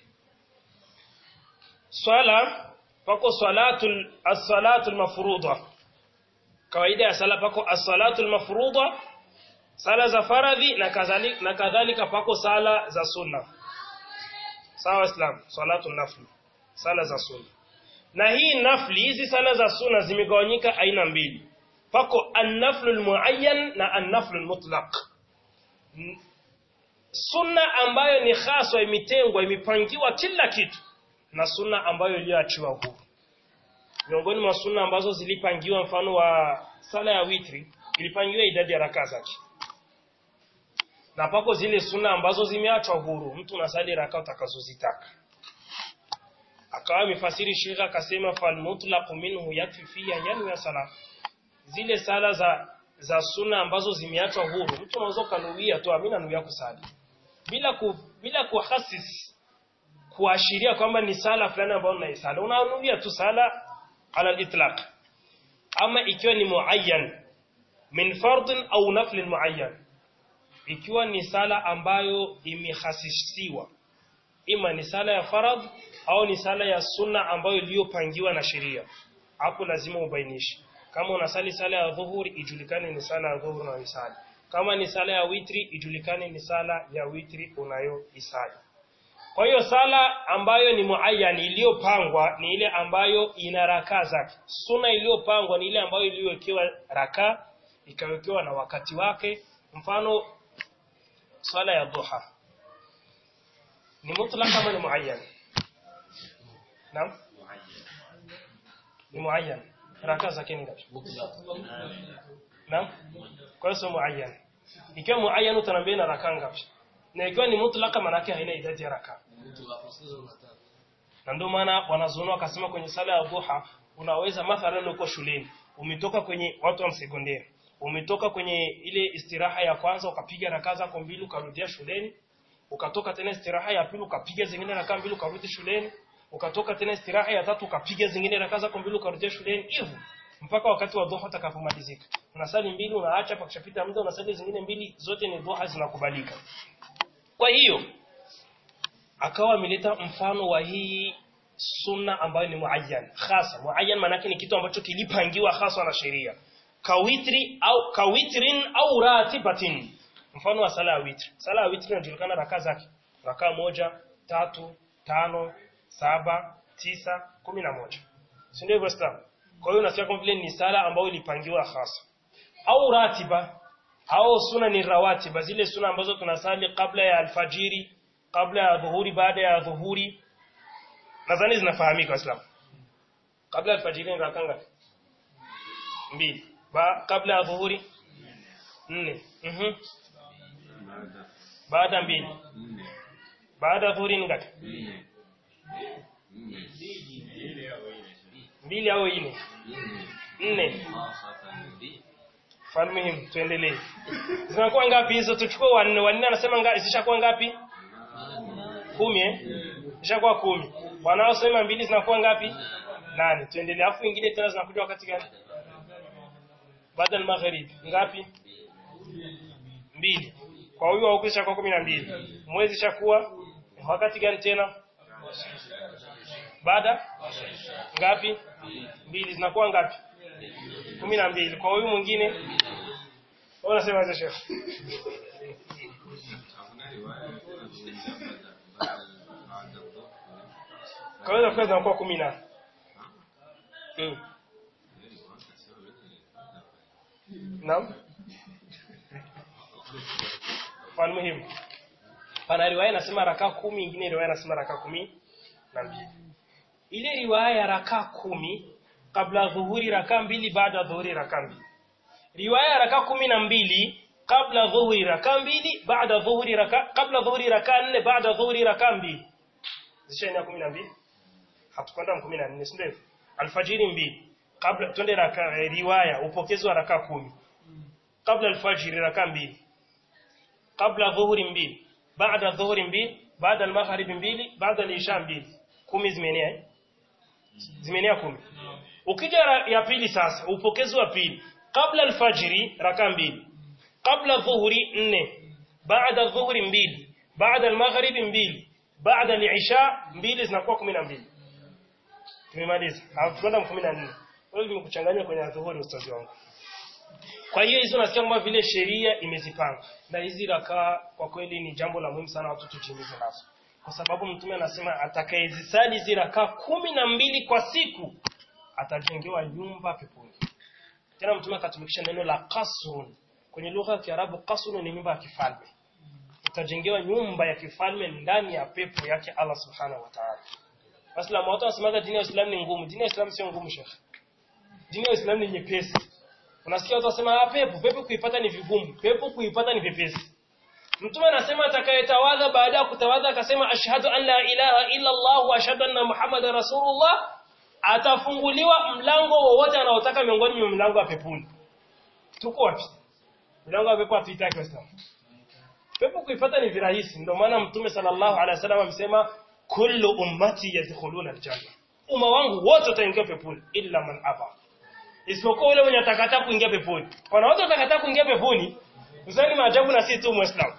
swala pako salatul as-salatul mafruḍa kawaida ya sala pako as-salatul mafruḍa sala za faradhi na kadhalika na kadhalika pako sala za sunna sawa islam salatul nafli sala za sunna na hii nafli hizi sala za sunna zimegawanyika aina mbili pako an-naflul muayyan na an-naflul mutlaq sunna ambayo ni haswa imetengwa imepangiwa kila kitu na sunna ambayo iliyoachiwa huru miongoni mwa sunna ambazo zilipangiwa mfano wa sala ya witri ilipangiwa idadi ya rakaa zake na pako zile sunna ambazo zimeachwa huru mtu unasali rakaa utakazozitaka akawa mifasiri shekha akasema fal mutlaq minhu yakfi fiha yanu ya sala zile sala za za sunna ambazo zimeachwa huru mtu unaweza kanuia tu amina nuia kusali bila ku, bila kuhasis kuashiria kwamba ni sala fulani ambayo unaisala unanuia tu sala ala al-itlaq ama ikiwa ni muayyan min fardin au naflin muayyan ikiwa ni sala ambayo imehasisiwa ima ni sala ya faradh au ni sala ya sunna ambayo iliyopangiwa na sheria hapo lazima ubainishe kama unasali sala ya dhuhuri ijulikane ni sala ya dhuhuri unayoisali kama ni sala ya witri ijulikane ni sala ya witri unayoisali kwa hiyo sala ambayo ni muayyan iliyopangwa ni ile ambayo ina rakaa zake. Sunna iliyopangwa ni ile ambayo iliyowekewa rakaa ikawekewa na wakati wake. Mfano swala ya duha ni mutlaq ama ni muayyan? Naam? Ni muayyan. Rakaa zake ni ngapi? Naam? Kwa hiyo sio muayyan. Ikiwa muayyan utaniambia na rakaa ngapi? na ikiwa ni mutlaka manake haina idadi ya raka na ndio maana wanazuoni wakasema kwenye sala ya dhuha unaweza mathalan uko shuleni umetoka kwenye watu wa sekondari umetoka kwenye ile istiraha ya kwanza ukapiga raka zako mbili ukarudia shuleni ukatoka tena istiraha ya pili ukapiga zingine raka mbili ukarudi shuleni ukatoka tena istiraha ya tatu ukapiga zingine raka zako mbili ukarudia shuleni hivyo mpaka wakati wa dhuha utakapomalizika unasali mbili unaacha pakishapita muda unasali zingine mbili zote ni dhuha zinakubalika kwa hiyo akawa ameleta mfano wa hii sunna ambayo ni muayyan hasa muayyan maana ni kitu ambacho kilipangiwa hasa na sheria kawitri au kawitrin au ratibatin mfano wa sala ya witri sala ya witri inajulikana rakaa zake rakaa moja tatu tano saba tisa kumi na moja si ndio hivyo sasa kwa hiyo unasikia kama vile ni sala ambayo ilipangiwa hasa au ratiba au suna ni rawatiba zile suna ambazo tunasali kabla ya alfajiri kabla ya dhuhuri baada ya dhuhuri nadhani zinafahamika waislamu kabla ya alfajiri ni rakaa ngapi mbili ba kabla ya dhuhuri nne mhm baada baada mbili nne baada ya dhuhuri ni ngapi nne nne mbili au nne nne nne khasatan bi falmuhim tuendelee zinakuwa ngapi hizo tuchukue wanne wanne anasema ngapi zishakuwa ngapi kumi eh zishakuwa kumi wanaosema mbili zinakuwa ngapi nane tuendelee afu ingine tena zinakuja wakati gani baada ya magharibi ngapi mbili kwa huyu wa huku zishakuwa kumi na mbili mwezi ishakuwa wakati gani tena baada ngapi mbili zinakuwa ngapi kumi na mbili kwa huyu mwingine wewe unasema hizo shekhe hakuna riwaya inazungumzia baada baada dhuhuri kwa hiyo zinakuwa zinakuwa kumi na mm. naam falmuhimu pana riwaya inasema rakaa kumi ingine riwaya inasema rakaa kumi na mbili ile riwaya ya rakaa kumi kabla dhuhuri rakaa mbili baada ya dhuhuri rakaa mbili riwaya ya rakaa kumi na mbili kabla dhuhuri rakaa mbili baada dhuhuri rakaa kabla dhuhuri rakaa nne baada dhuhuri rakaa mbili zishaenea kumi na mbili hatukwenda kumi na nne si ndio hivyo? alfajiri mbili kabla twende raka eh, riwaya upokezi wa rakaa kumi kabla alfajiri rakaa mbili kabla dhuhuri mbili baada dhuhuri mbili baada almagharibi mbili baada alisha mbili kumi zimeenea eh? zimeenea kumi ukija ra- ya pili sasa upokezi wa pili kabla alfajiri rakaa mbili kabla dhuhuri nne baada dhuhuri mbili baada almagharibi mbili baada alisha mbili zinakuwa kumi na mbili tumemaliza hatukwenda kumi na nne wewe nimekuchanganya kwenye dhuhuri ustazi wangu kwa hiyo hizo nasikia kama vile sheria imezipanga na hizi rakaa kwa kweli ni jambo la muhimu sana watu tujimize nazo kwa sababu mtume anasema atakayezisali hizi rakaa kumi na mbili kwa siku atajengewa nyumba peponi tena mtume akatumikisha neno la qasrun kwenye lugha ya Kiarabu qasrun ni nyumba ya kifalme utajengewa nyumba ya kifalme ndani ya pepo yake Allah subhanahu wa ta'ala Waislamu watu wanasemaga dini ya Uislamu ni ngumu. Dini ya Uislamu sio ngumu, Sheikh. Dini ya Uislamu ni nyepesi. Unasikia watu wasema ah, pepo, pepo kuipata ni vigumu, pepo kuipata ni vyepesi. Mtume anasema atakayetawadha baada ya kutawadha akasema ashhadu an la ilaha illa Allah wa ashhadu anna Muhammadar Rasulullah atafunguliwa mlango wowote anaotaka miongoni mwa mlango wa peponi. Tuko wapi? Mlango wa pepo hatuitaki Waislamu. Pepo kuipata ni virahisi. Ndio maana Mtume sallallahu alaihi wasallam amesema kullu ummati yadkhuluna aljanna. Umma wangu wote wataingia peponi illa man aba. Isipokuwa yule mwenye atakataa kuingia peponi. Wana wote watakataa kuingia peponi. Usani maajabu na si tu Muislamu.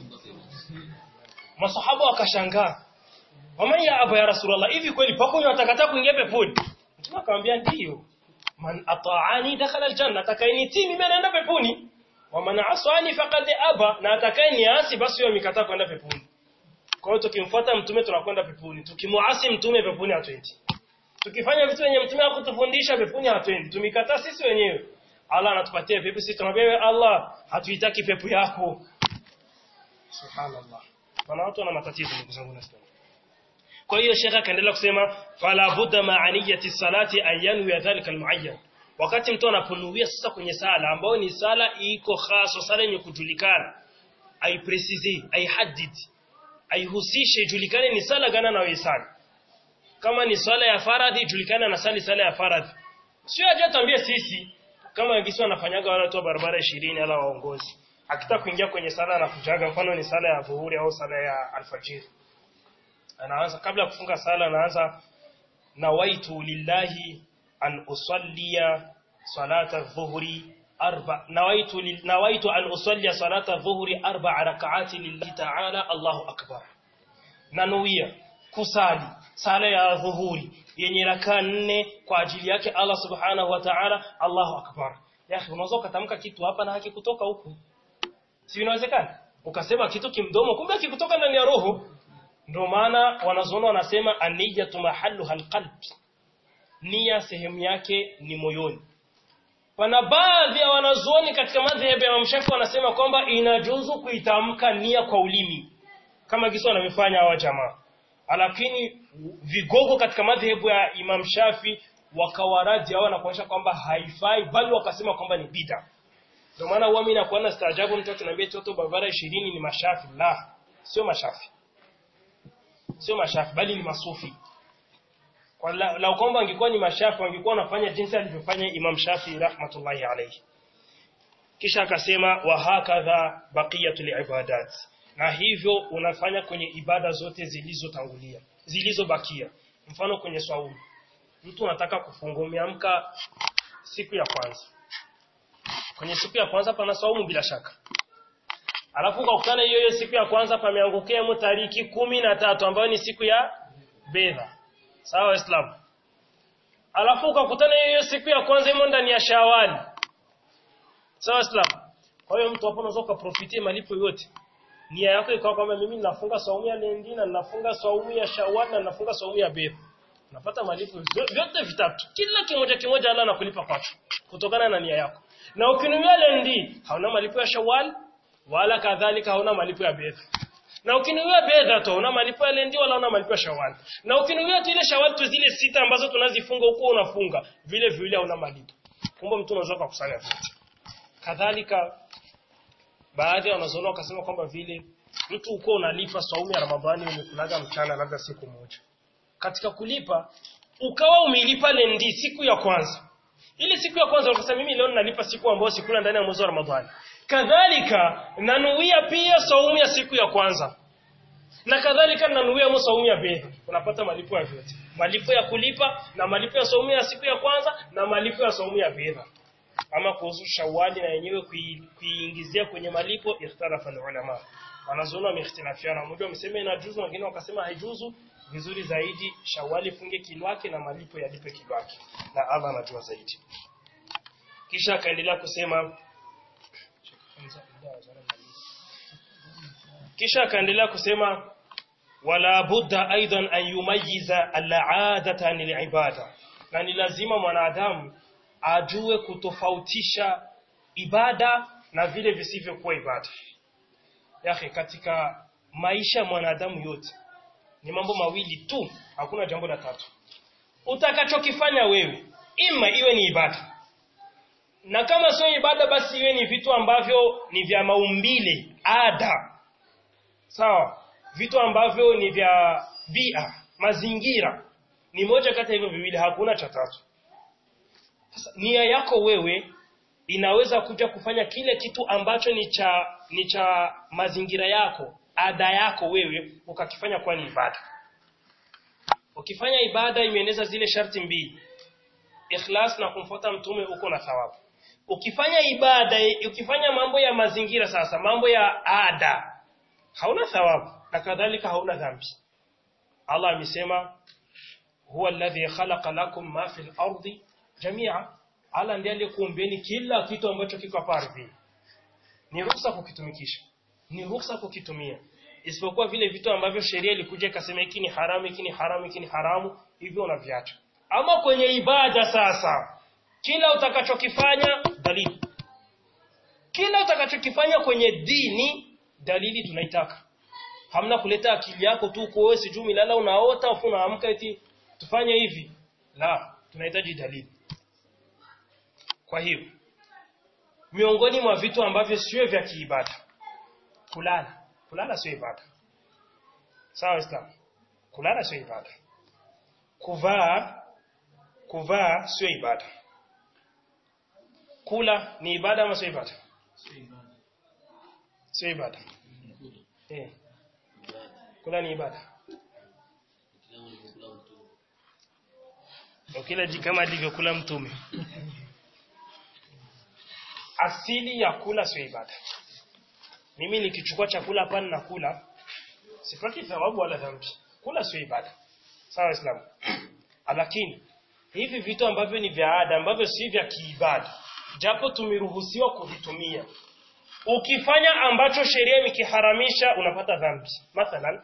Masahaba wakashangaa. Waman ya aba ya Rasulullah, hivi kweli pako wenye watakataa kuingia peponi? Mtume akamwambia ndiyo. Man ata'ani dakhala aljanna, atakayenitii mimi anaenda peponi. Wa man asani faqad aba, na atakayeniasi basi yeye amekataa kwenda peponi. Kwa hiyo tukimfuata mtume tunakwenda peponi. Tukimuasi mtume peponi hatuendi. Tukifanya vitu wenye mtume hakutufundisha peponi hatuendi. Tumikataa sisi wenyewe. Allah anatupatia pepo sisi tunamwambia wewe Allah hatuitaki pepo yako. Subhanallah. Wana watu wana matatizo ndugu zangu na Islam. Kwa hiyo Sheikh akaendelea kusema fala budda ma'aniyati salati an yanwi dhalika almuayyan. Wakati mtu anaponuia sasa kwenye sala ambayo ni sala iko khas, sala yenye kujulikana, aiprecise, aihadidi aihusishe ijulikane ni sala gani anayoisali. Kama ni swala ya faradhi ijulikane anasali sala ya faradhi. Sio aje tuambie sisi kama wengine wanafanyaga wale watu wa barabara 20 ala waongozi. Akitaka kuingia kwenye sala na kujaga mfano ni sala ya dhuhuri au sala ya alfajiri. Anaanza kabla ya kufunga sala anaanza nawaitu lillahi an usalliya salata dhuhri arba nawaitu lil, nawaitu an usalli salata dhuhri arba rak'ati lillahi ta'ala Allahu akbar nanuia kusali sala ya dhuhuri yenye raka nne kwa ajili yake Allah subhanahu wa ta'ala Allahu akbar ya akhi unaweza kutamka kitu hapa na hakikutoka huku si inawezekana ukasema kitu kimdomo kumbe kikutoka ndani ya roho ndio maana wanazuoni wanasema aniyatu mahalluha alqalb nia sehemu yake ni moyoni Pana baadhi ya wanazuoni katika madhehebu ya Imam wanasema kwamba inajuzu kuitamka nia kwa ulimi kama kisa wanavyofanya hawa jamaa. Lakini vigogo katika madhehebu ya Imam Shafi wakawaradi hao na kuonyesha kwamba haifai bali wakasema kwamba ni bid'a. ndio maana huwa mimi nakuwa na staajabu mtu akiniambia toto barabara 20 ni mashafi la sio mashafi sio mashafi bali ni masufi kwa la, la kwamba angekuwa ni mashafi wangekuwa wanafanya jinsi alivyofanya Imam Shafi rahmatullahi alayhi kisha akasema wa hakadha baqiyatul ibadat na hivyo unafanya kwenye ibada zote zilizotangulia zilizobakia mfano kwenye swaumu mtu anataka kufunga umeamka siku ya kwanza kwenye siku ya kwanza pana swaumu bila shaka alafu ukakutana hiyo hiyo siku ya kwanza pameangukia mu tariki kumi na tatu ambayo ni siku ya bedha sawa waislamu alafu ukakutana hiyo hiyo siku ya kwanza imo ndani ya shawali sawa waislamu kwa hiyo mtu hapo unaweza ukaprofitie malipo yote nia yako ikawa kwamba mimi ninafunga saumu ya lendi na ninafunga saumu ya shawali na ninafunga saumu ya bedha unapata malipo vyote vitatu kila kimoja kimoja Allah anakulipa kwacho kutokana na nia yako na ukinuia lendi hauna malipo ya shawali wala kadhalika hauna malipo ya bedha na ukinuia bedha tu una malipo ya lendi wala una malipo ya shawali na ukinuia tu ile shawali tu zile sita ambazo tunazifunga huko unafunga vile vile hauna malipo kumbe mtu unaweza kukusanya vyote kadhalika baadhi wanazoona wakasema kwamba vile mtu uko unalipa saumu ya Ramadhani umekulaga mchana labda siku moja katika kulipa ukawa umelipa lendi siku ya kwanza ile siku ya kwanza ukasema mimi leo nalipa siku ambayo sikula ndani ya mwezi wa Ramadhani kadhalika nanuia pia saumu ya siku ya kwanza na kadhalika nanuia saumu ya bedha unapata malipo ya vyote malipo ya kulipa na malipo ya saumu ya siku ya kwanza na malipo ya saumu ya bedha ama kuhusu shawali na yenyewe kuiingizia kwenye malipo ikhtalafa ulama wanazuoni wamehitilafiana mmoja wamesema inajuzu wengine wakasema haijuzu vizuri zaidi shawali funge kilwake na malipo yalipe kilwake na Allah anajua zaidi kisha akaendelea kusema kisha akaendelea kusema wala budda aidan an yumayiza al-aadata anil ibada na ni lazima mwanadamu ajue kutofautisha ibada na vile visivyokuwa ibada yake katika maisha ya mwanadamu yote ni mambo mawili tu hakuna jambo la tatu utakachokifanya wewe ima iwe ni ibada na kama sio ibada basi iwe ni vitu ambavyo ni vya maumbile ada sawa vitu ambavyo ni vya bia mazingira ni moja kati ya hivyo viwili hakuna cha tatu sasa nia yako wewe inaweza kuja kufanya kile kitu ambacho ni cha ni cha mazingira yako ada yako wewe ukakifanya kuwa ni ibada ukifanya ibada imeeneza zile sharti mbili ikhlas na kumfuata mtume uko na thawabu ukifanya ibada ukifanya mambo ya mazingira sasa mambo ya ada hauna thawabu na kadhalika hauna dhambi Allah amesema huwa alladhi khalaqa lakum ma fil ardi jamia Allah ndiye aliyekuumbeni kila kitu ambacho kiko hapa ardhini ni ruhusa kukitumikisha ni ruhusa kukitumia isipokuwa vile vitu ambavyo sheria ilikuja ikasema hiki ni haramu hiki ni haramu hiki ni haramu hivyo unaviacha ama kwenye ibada sasa kila utakachokifanya dalili kila utakachokifanya kwenye dini dalili tunaitaka hamna kuleta akili yako tu uko wewe sijui milala unaota afu unaamka eti tufanye hivi la tunahitaji dalili kwa hiyo miongoni mwa vitu ambavyo sio vya kiibada kulala kulala sio ibada sawa islam kulala sio ibada kuvaa kuvaa sio ibada kula ni ibada ama sio ibada sio ibada eh kula ni ibada ukila kama alivyokula mtume asili ya kula sio ibada mimi nikichukua chakula hapa na kula sipati thawabu wala dhambi kula sio ibada sawa islam lakini hivi vitu ambavyo ni vya ada ambavyo si vya kiibada japo tumeruhusiwa kuvitumia ukifanya ambacho sheria imekiharamisha unapata dhambi mathalan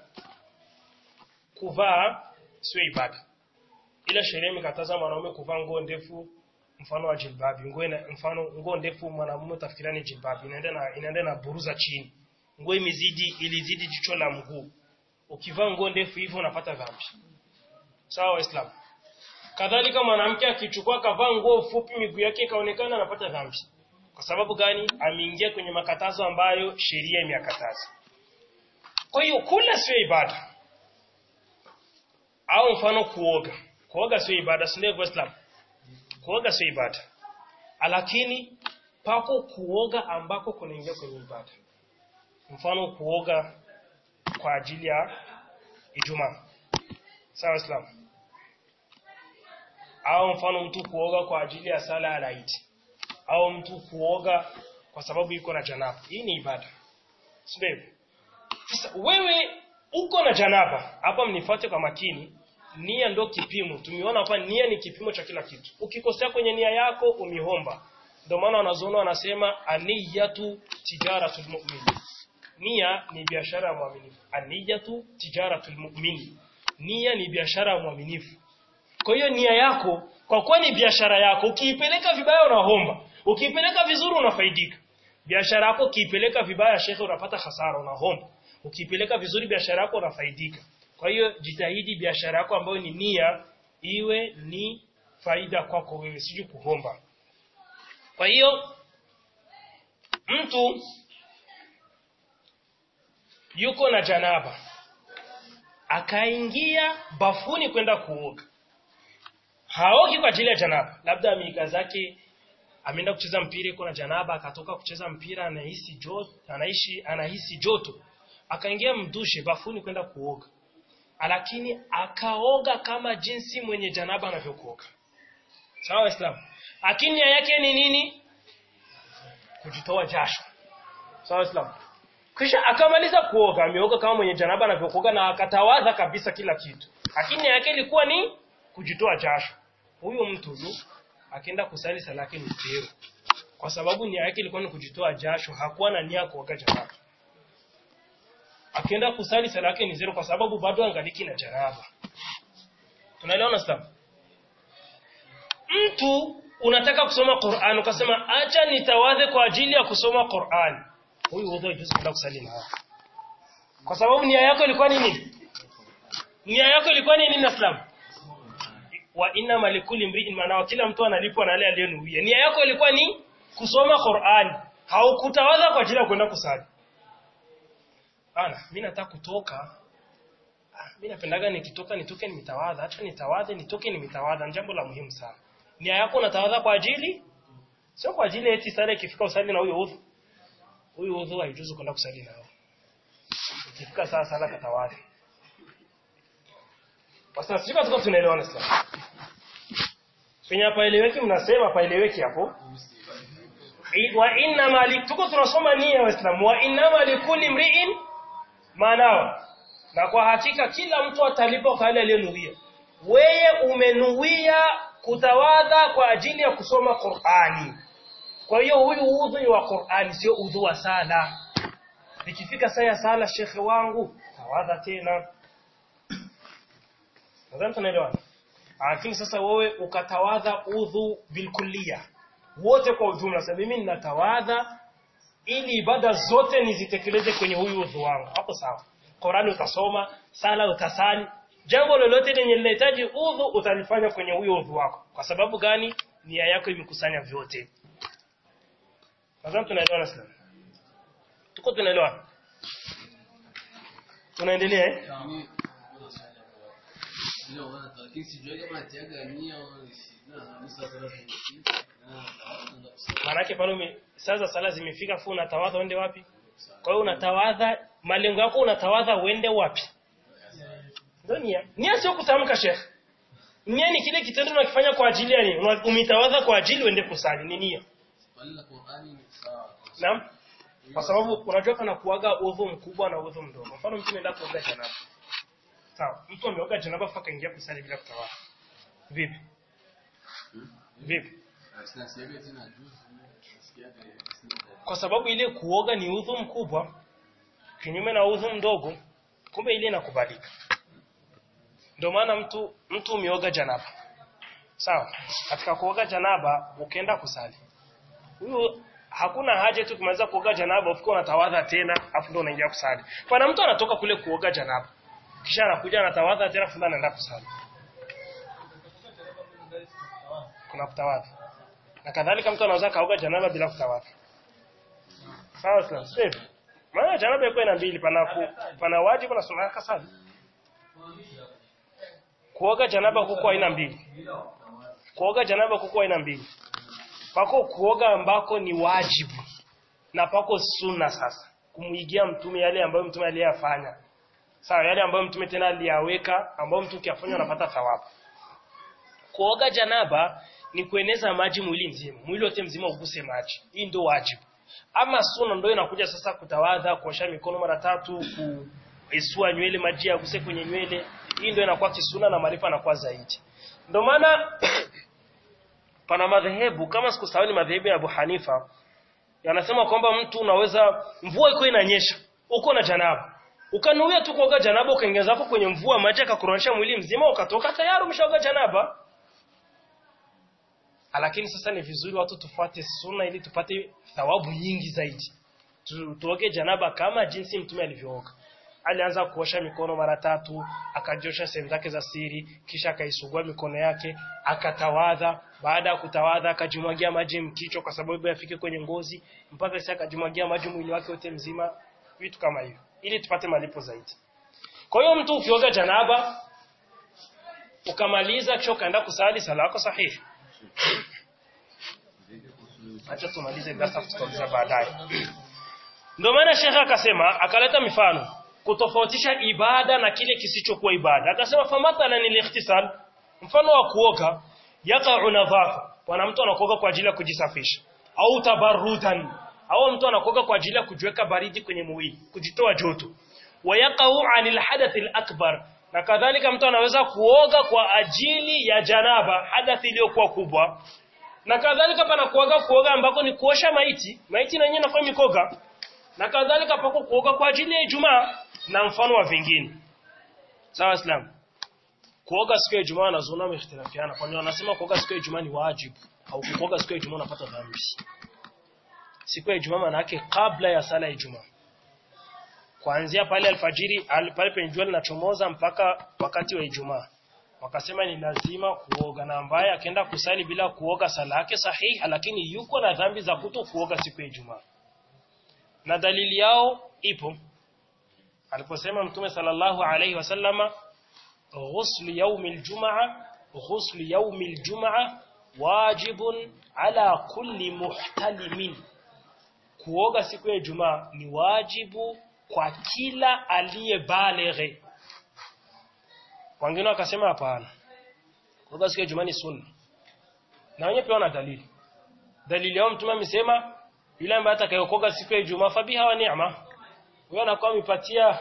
kuvaa sio ibada ila sheria imekataza mwanaume kuvaa nguo ndefu mfano wa jilbabi nguo ina, mfano nguo ndefu mwanamume utafikiria ni jilbabi inaenda na inaenda na buruza chini nguo imezidi ilizidi jicho la mguu ukivaa nguo ndefu hivyo unapata dhambi sawa waislamu kadhalika mwanamke akichukua kavaa nguo fupi miguu yake ikaonekana anapata dhambi Kwa sababu gani? Ameingia kwenye makatazo ambayo sheria imeyakataza. Kwa hiyo kula sio ibada. Au mfano kuoga. Kuoga sio ibada, si ndio Islam? Kuoga sio ibada. Lakini pako kuoga ambako kunaingia kwenye ibada. Mfano kuoga kwa ajili ya Ijumaa. Sawa Islam? Au mfano mtu kuoga kwa ajili ya sala ya Eid. Au mtu kuoga kwa sababu yuko na janaba. Hii ni ibada. Sio Sasa wewe uko na janaba, hapa mnifuate kwa makini. Nia ndo kipimo. Tumeona hapa nia ni kipimo cha kila kitu. Ukikosea kwenye nia yako umihomba. Ndio maana wanazuoni wanasema aniyatu tijaratul mu'min. Nia ni biashara ya mwaminifu. Aniyatu tijaratul mu'min. Nia ni biashara ya mwaminifu. Kwa hiyo nia yako kwa kuwa ni biashara yako, ukiipeleka vibaya unahomba. Ukiipeleka vizuri unafaidika. Biashara yako ukiipeleka vibaya shekhe unapata hasara unahomba. Ukiipeleka vizuri biashara yako unafaidika. Kwa hiyo jitahidi biashara yako ambayo ni nia iwe ni faida kwako wewe siji kuhomba. Kwa hiyo mtu yuko na janaba akaingia bafuni kwenda kuoga. Haogi kwa ajili ya janaba, labda amiga zake ameenda kucheza mpira iko na janaba akatoka kucheza mpira anahisi joto, anaishi anahisi joto. Akaingia mdushe bafuni kwenda kuoga. Lakini akaoga kama jinsi mwenye janaba anavyokuoga. Sawa Waislamu? Lakini nia yake ni nini? Kujitoa jasho. Sawa Waislamu? Kisha akamaliza kuoga, ameoga kama mwenye janaba anavyokuoga na akatawadha kabisa kila kitu. Lakini nia yake ilikuwa ni kujitoa jasho. Huyo mtu huyu akaenda kusali sala yake ni zero. Kwa sababu nia yake ilikuwa ni kujitoa jasho, hakuwa na nia kuoga janaba. Akienda kusali sala yake ni zero kwa sababu bado angaliki na janaba. Tunaelewana sasa? Mtu unataka kusoma Qur'an ukasema acha nitawadhe kwa ajili ya kusoma Qur'an. Huyu udhu haijuzi kwenda kusali na hapo. Kwa sababu nia yako ilikuwa nini? Nia yako ilikuwa nini na Islam? Wa inna malikuli mri'in maana kila mtu analipwa na yale aliyonuia. Nia yako ilikuwa ni kusoma Qur'an. Haukutawadha kwa ajili ya kwenda kusali. Ana, mimi nataka kutoka. Mimi napendaga nikitoka nitoke nimetawadha. Acha nitawadhe nitoke nimetawadha. Ni jambo la muhimu sana. Nia yako unatawadha kwa ajili sio kwa ajili eti sala ikifika usali na huyo udhu. Huyo udhu haijuzu kwenda kusali nao. Ikifika saa sala katawadhi. Sasa sisi tuko tunaelewana sasa. Penye hapa eleweki mnasema hapa eleweki hapo. Wa inna malik tuko tunasoma nia waislamu wa inna malikuli mri'in maanawa na kwa hakika kila mtu atalipa kwa yale aliyonuia. Wewe umenuia kutawadha kwa ajili ya kusoma Qur'ani. Kwa hiyo huyu udhu wa Qur'ani sio udhu wa sala. Nikifika saa ya sala shekhe wangu tawadha tena. Nadhani tunaelewana. Lakini sasa wewe ukatawadha udhu bilkulliya. Wote kwa ujumla sasa mimi ninatawadha ili ibada zote nizitekeleze kwenye huyu udhu wangu. Hapo sawa. Qur'ani utasoma, sala utasali, jambo lolote lenye linahitaji udhu utalifanya kwenye huyo udhu wako. Kwa sababu gani? Nia yako imekusanya vyote. Nadhani tunaelewana sana. Tuko tunaelewana. Tunaendelea eh? Maanake pale ume sasa sala zimefika fu unatawadha uende wapi? Kwa hiyo unatawadha malengo yako unatawadha uende wapi? Ndio nia. Nia sio kutamka Sheikh. Nia ni kile kitendo unakifanya kwa ajili ya nini? Umetawadha kwa ajili uende kusali, ni nia. Naam. Kwa sababu unajua kana kuaga udhu mkubwa na udhu mdogo. Mfano mtu anaenda kuoga janaba. Sawa. Mtu ameoga janaba faka ingia kusali bila kutawadha. Vipi? Vipi? Kwa sababu ile kuoga ni udhu mkubwa kinyume na udhu mdogo, kumbe ile inakubalika. Ndio maana mtu mtu umeoga janaba. Sawa? Katika kuoga janaba ukienda kusali. Huyo hakuna haja tu kumaliza kuoga janaba ufike unatawadha tena afu ndio unaingia kusali. Pana mtu anatoka kule kuoga janaba. Kisha anakuja anatawadha tena afu anaenda kusali. Kuna kutawadha. na kadhalika mtu anaweza kaoga janaba bila kutawadha sawa sawa sio maana janaba iko ina mbili pana ku, pana wajibu na sunna kasali kuoga janaba kuko aina mbili kuoga janaba kuko aina mbili pako kuoga ambako ni wajibu na pako sunna sasa kumuigia mtume yale ambayo mtume aliyafanya sawa yale ambayo mtume tena aliyaweka ambayo mtu ukiyafanya unapata thawabu kuoga janaba ni kueneza maji mwili mzima mwili wote mzima uguse maji hii ndio wajibu ama sunna ndio inakuja sasa kutawadha kuosha mikono mara tatu kuisua nywele maji yaguse kwenye nywele hii ndio inakuwa kisuna na maarifa yanakuwa zaidi ndio maana pana madhehebu kama sikusahau ni madhehebu ya Abu Hanifa yanasema kwamba mtu unaweza mvua iko inanyesha uko na janaba ukanuia tu kuoga janaba ukaingiza hapo kwenye mvua maji akakuronesha mwili mzima ukatoka tayari umeshaoga janaba lakini sasa ni vizuri watu tufuate sunna ili tupate thawabu nyingi zaidi tu, tuoge janaba kama jinsi mtume alivyooga alianza kuosha mikono mara tatu akajiosha sehemu zake za siri kisha akaisugua mikono yake akatawadha baada ya kutawadha akajimwagia maji mkichwa kwa sababu yafike kwenye ngozi mpaka sasa akajimwagia maji mwili wake wote mzima vitu kama hivyo ili tupate malipo zaidi kwa hiyo mtu ukioga janaba ukamaliza kisha ukaenda kusali sala yako sahihi acha tumalize darasa tutauliza baadaye ndio maana shekha akasema akaleta mifano kutofautisha ibada na kile kisichokuwa ibada akasema famathalan al-ikhtisal mfano wa kuoga yaqa'u nadhafa bwana mtu anakuoga kwa ajili ya kujisafisha au tabarrudan au mtu anakuoga kwa ajili ya kujiweka baridi kwenye mwili kujitoa joto wayaqa'u 'anil hadath al-akbar na kadhalika mtu anaweza kuoga kwa ajili ya janaba hadathi iliyokuwa kubwa na kadhalika pana kuoga kuoga ambako ni kuosha maiti maiti na yenyewe inakuwa mikoga na kadhalika pako kuoga kwa ajili ya Ijumaa na mfano wa vingine sawa islam kuoga siku ya Ijumaa wanazuona wamehitilafiana kwani wanasema kuoga siku ya Ijumaa ni wajibu au kuoga siku ya Ijumaa unapata dhambi siku ya Ijumaa maana yake kabla ya sala ya Ijumaa kuanzia pale alfajiri pale penye jua linachomoza mpaka wakati wa Ijumaa wakasema ni lazima kuoga na ambaye akaenda kusali bila kuoga sala yake sahihi lakini yuko na dhambi za kuto kuoga siku ya Ijumaa na dalili yao ipo aliposema mtume sallallahu alayhi wasallama ghusl yawm aljumaa ghusl yawm aljumaa wajibun ala kulli muhtalimin kuoga siku ya Ijumaa ni wajibu kwa kila aliyebalighi wengine wakasema hapana kuoga siku ya Ijumaa ni sunna na wenyewe pia wana dalili dalili yao mtume amesema yule ambaye atakayeokoga siku ya Ijumaa fabiha wa neema huyo anakuwa amepatia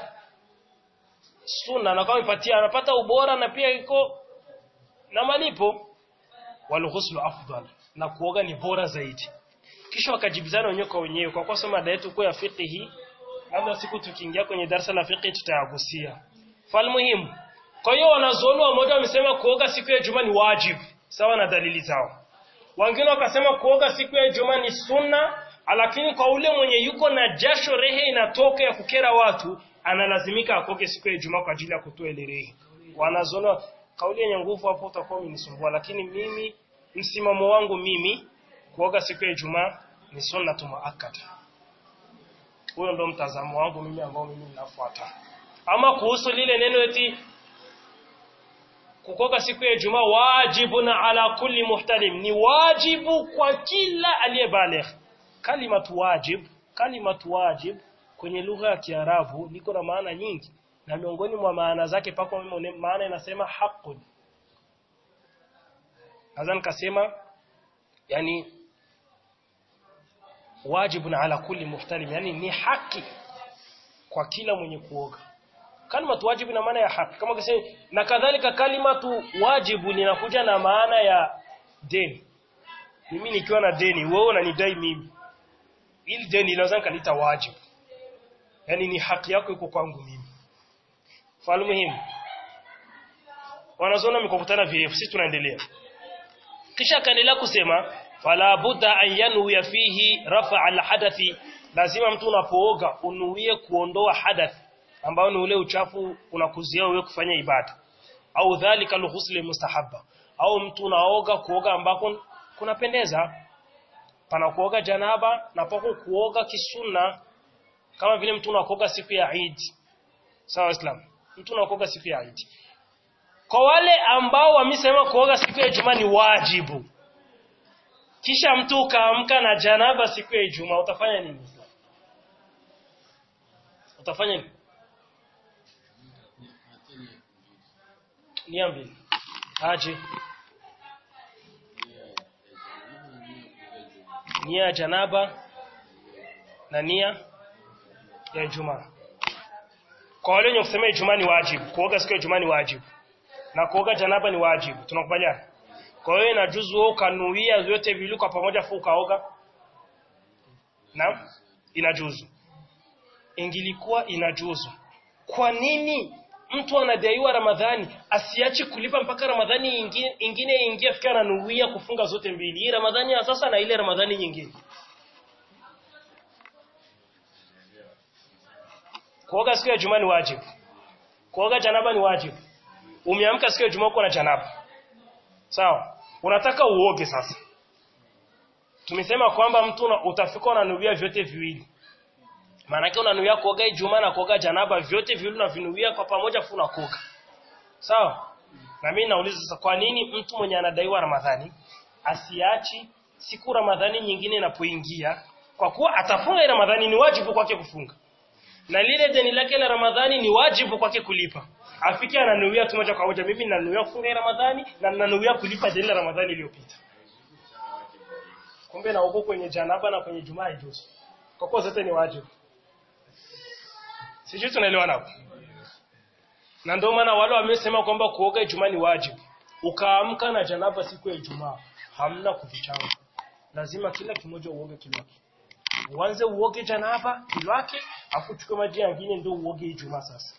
sunna anakuwa amepatia anapata ubora na pia iko na malipo wal ghuslu afdal na kuoga ni bora zaidi kisha wakajibizana wenyewe kwa wenyewe kwa kuwa mada yetu kwa ya fiqhi labda siku tukiingia kwenye darasa la fiqhi tutayagusia fal muhimu kwa hiyo wanazuoni wamoja wamesema kuoga siku ya Ijumaa ni wajibu sawa na dalili zao wengine wakasema kuoga siku ya Ijumaa ni sunna lakini kwa ule mwenye yuko na jasho rehe inatoka ya kukera watu analazimika akoge siku ya Ijumaa kwa ajili ya kutoa ile rehe wanazoona kauli yenye nguvu hapo utakuwa umenisumbua lakini mimi msimamo wangu mimi kuoga siku ya Ijumaa ni sunna muakkada huyo ndo mtazamo wangu mimi ambao mimi ninafuata ama kuhusu lile neno eti kukoga siku ya Ijumaa wajibuna ala kulli muhtalim ni wajibu kwa kila aliyebaligh kalimatu wajib kalimatu wajib kwenye lugha ya Kiarabu liko na maana nyingi na miongoni mwa maana zake pako maana inasema haqqun nadhani kasema yani wajibun ala kulli muhtalim yani ni haki kwa kila mwenye kuoga kalimatu wajibu ina maana ya haki kama kasema na kadhalika kalimatu wajibu linakuja na maana ya deni mimi nikiwa na deni wewe unanidai mimi ili deni inaweza kalita wajibu yani ni haki yako iko kwangu mimi fahamu muhimu wanazoona mikokutana virefu sisi tunaendelea kisha akaendelea kusema fala budda an yanwi fihi rafa al hadathi lazima mtu unapooga unuie kuondoa hadath ambao ni ule uchafu unakuzia wewe kufanya ibada au dhalika alghusl mustahabba au mtu unaoga kuoga ambako kunapendeza pana kuoga janaba na pako kuoga kisunna kama vile mtu unakoga siku ya Eid sawa Islam mtu unakoga siku ya Eid kwa wale ambao wamesema kuoga siku ya Ijumaa ni wajibu kisha mtu ukaamka na janaba siku ya Ijumaa utafanya nini Islam utafanya nini niambie aje nia ya janaba na nia ya Ijumaa. Kwa wale wenye kusema Ijumaa ni wajibu, kuoga siku ya Ijumaa ni wajibu. Na kuoga janaba ni wajibu. Tunakubaliana? Kwa hiyo inajuzu wewe ukanuia vyote viwili kwa pamoja fu ukaoga? Naam? Inajuzu. Ingilikuwa inajuzu. Kwa nini mtu anadaiwa Ramadhani asiache kulipa mpaka Ramadhani ingine ingine ingie afika ananuia kufunga zote mbili. Hii Ramadhani ya sasa na ile Ramadhani nyingine. Kuoga siku ya Ijumaa ni wajibu. Kuoga janaba ni wajibu. Umeamka siku ya Ijumaa uko na janaba. Sawa? Unataka uoge sasa. Tumesema kwamba mtu una- utafika unanuia vyote viwili. Maana yake unanuia kuoga Ijumaa na kuoga janaba vyote viwili unavinuia kwa pamoja fu unakoga. Sawa? Na mimi nauliza sasa kwa nini mtu mwenye anadaiwa Ramadhani asiachi siku Ramadhani nyingine inapoingia kwa kuwa atafunga ile Ramadhani ni wajibu kwake kufunga. Na lile deni lake la Ramadhani ni wajibu kwake kulipa. Afike ananuia tu moja kwa moja mimi ninanuia kufunga hii Ramadhani na ninanuia kulipa deni la Ramadhani iliyopita. Kumbe na huko kwenye janaba na kwenye Jumaa haijuzu. Kwa kuwa zote ni wajibu. Sijui tunaelewana hapo. Na ndio maana wale wamesema kwamba kuoga Ijumaa ni wajibu. Ukaamka na janaba siku ya Ijumaa, hamna kuvichanga. Lazima kila kimoja uoge kilwake. Uanze uoge janaba kilwake, afu uchukue maji mengine ndio uoge Ijumaa sasa.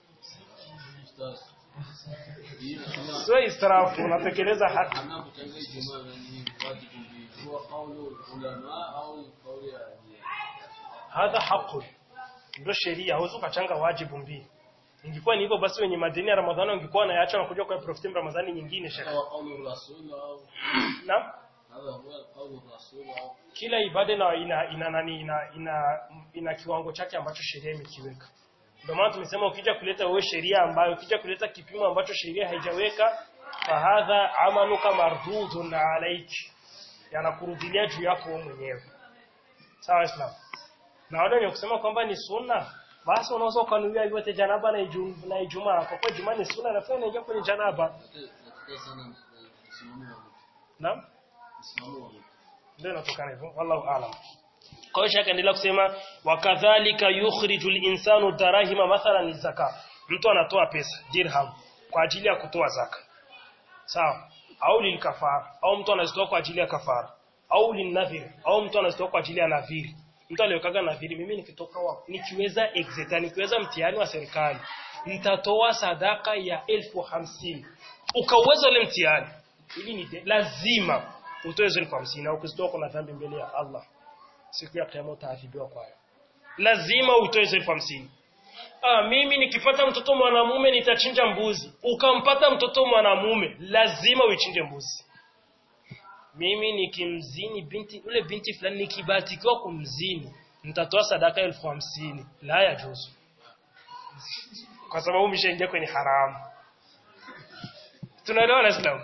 Sio israfu, unatekeleza haki. anapochanga Ijumaa na ni wajibu mbili. Huwa kaulu ulama au kauli ya Hadha haqu. Ndio sheria, huwezi ukachanga wajibu mbili. Ingekuwa ni hivyo basi wenye madeni ya Ramadhani wangekuwa wanayaacha na kuja kwa profiti Ramadhani nyingine shekhi. huwa kaulu rasul au Naam. hadha huwa kaulu rasul au kila ibada ina ina ina, nani, ina, ina, ina kiwango chake ambacho sheria imekiweka. Ndio maana tumesema ukija kuleta wewe sheria ambayo ukija kuleta kipimo ambacho sheria haijaweka fahadha amaluka mardudun alayki, yanakurudilia juu yako wewe mwenyewe. Sawa Islam. Na wale wenye kusema kwamba ni sunna basi unaweza ukanuia vyote janaba na Ijumaa na Ijumaa kwa kuwa Ijumaa ni sunna na pia inaingia kwenye janaba. katika sana msimamo wa Naam? msimamo wa ndio inatokana hivyo wallahu aalam kwa hiyo shaka endelea kusema wakadhalika yukhrijul insanu darahima mathalan lizaka mtu anatoa pesa dirham kwa ajili ya kutoa zaka sawa au lilkafara au mtu anazitoa kwa ajili ya kafara au linadhir au mtu anazitoa kwa ajili ya nadhiri mtu aliyokaga nadhiri mimi nikitoka wa nikiweza exeta nikiweza mtihani wa serikali nitatoa sadaka ya elfu hamsini ukauweza ule mtihani ili ni de- lazima utoe zile elfu hamsini na ukizitoa kuna dhambi mbele ya Allah siku ya kiyama utaadhibiwa kwayo lazima utoe zile elfu hamsini Ah, mimi nikipata mtoto mwanamume nitachinja mbuzi. Ukampata mtoto mwanamume, lazima uichinje mbuzi. Mimi nikimzini binti ule binti fulani nikibatikiwa kumzini, nitatoa sadaka elfu hamsini. La ya juzu. Kwa sababu umeshaingia kwenye haramu. Tunaelewa na Islam.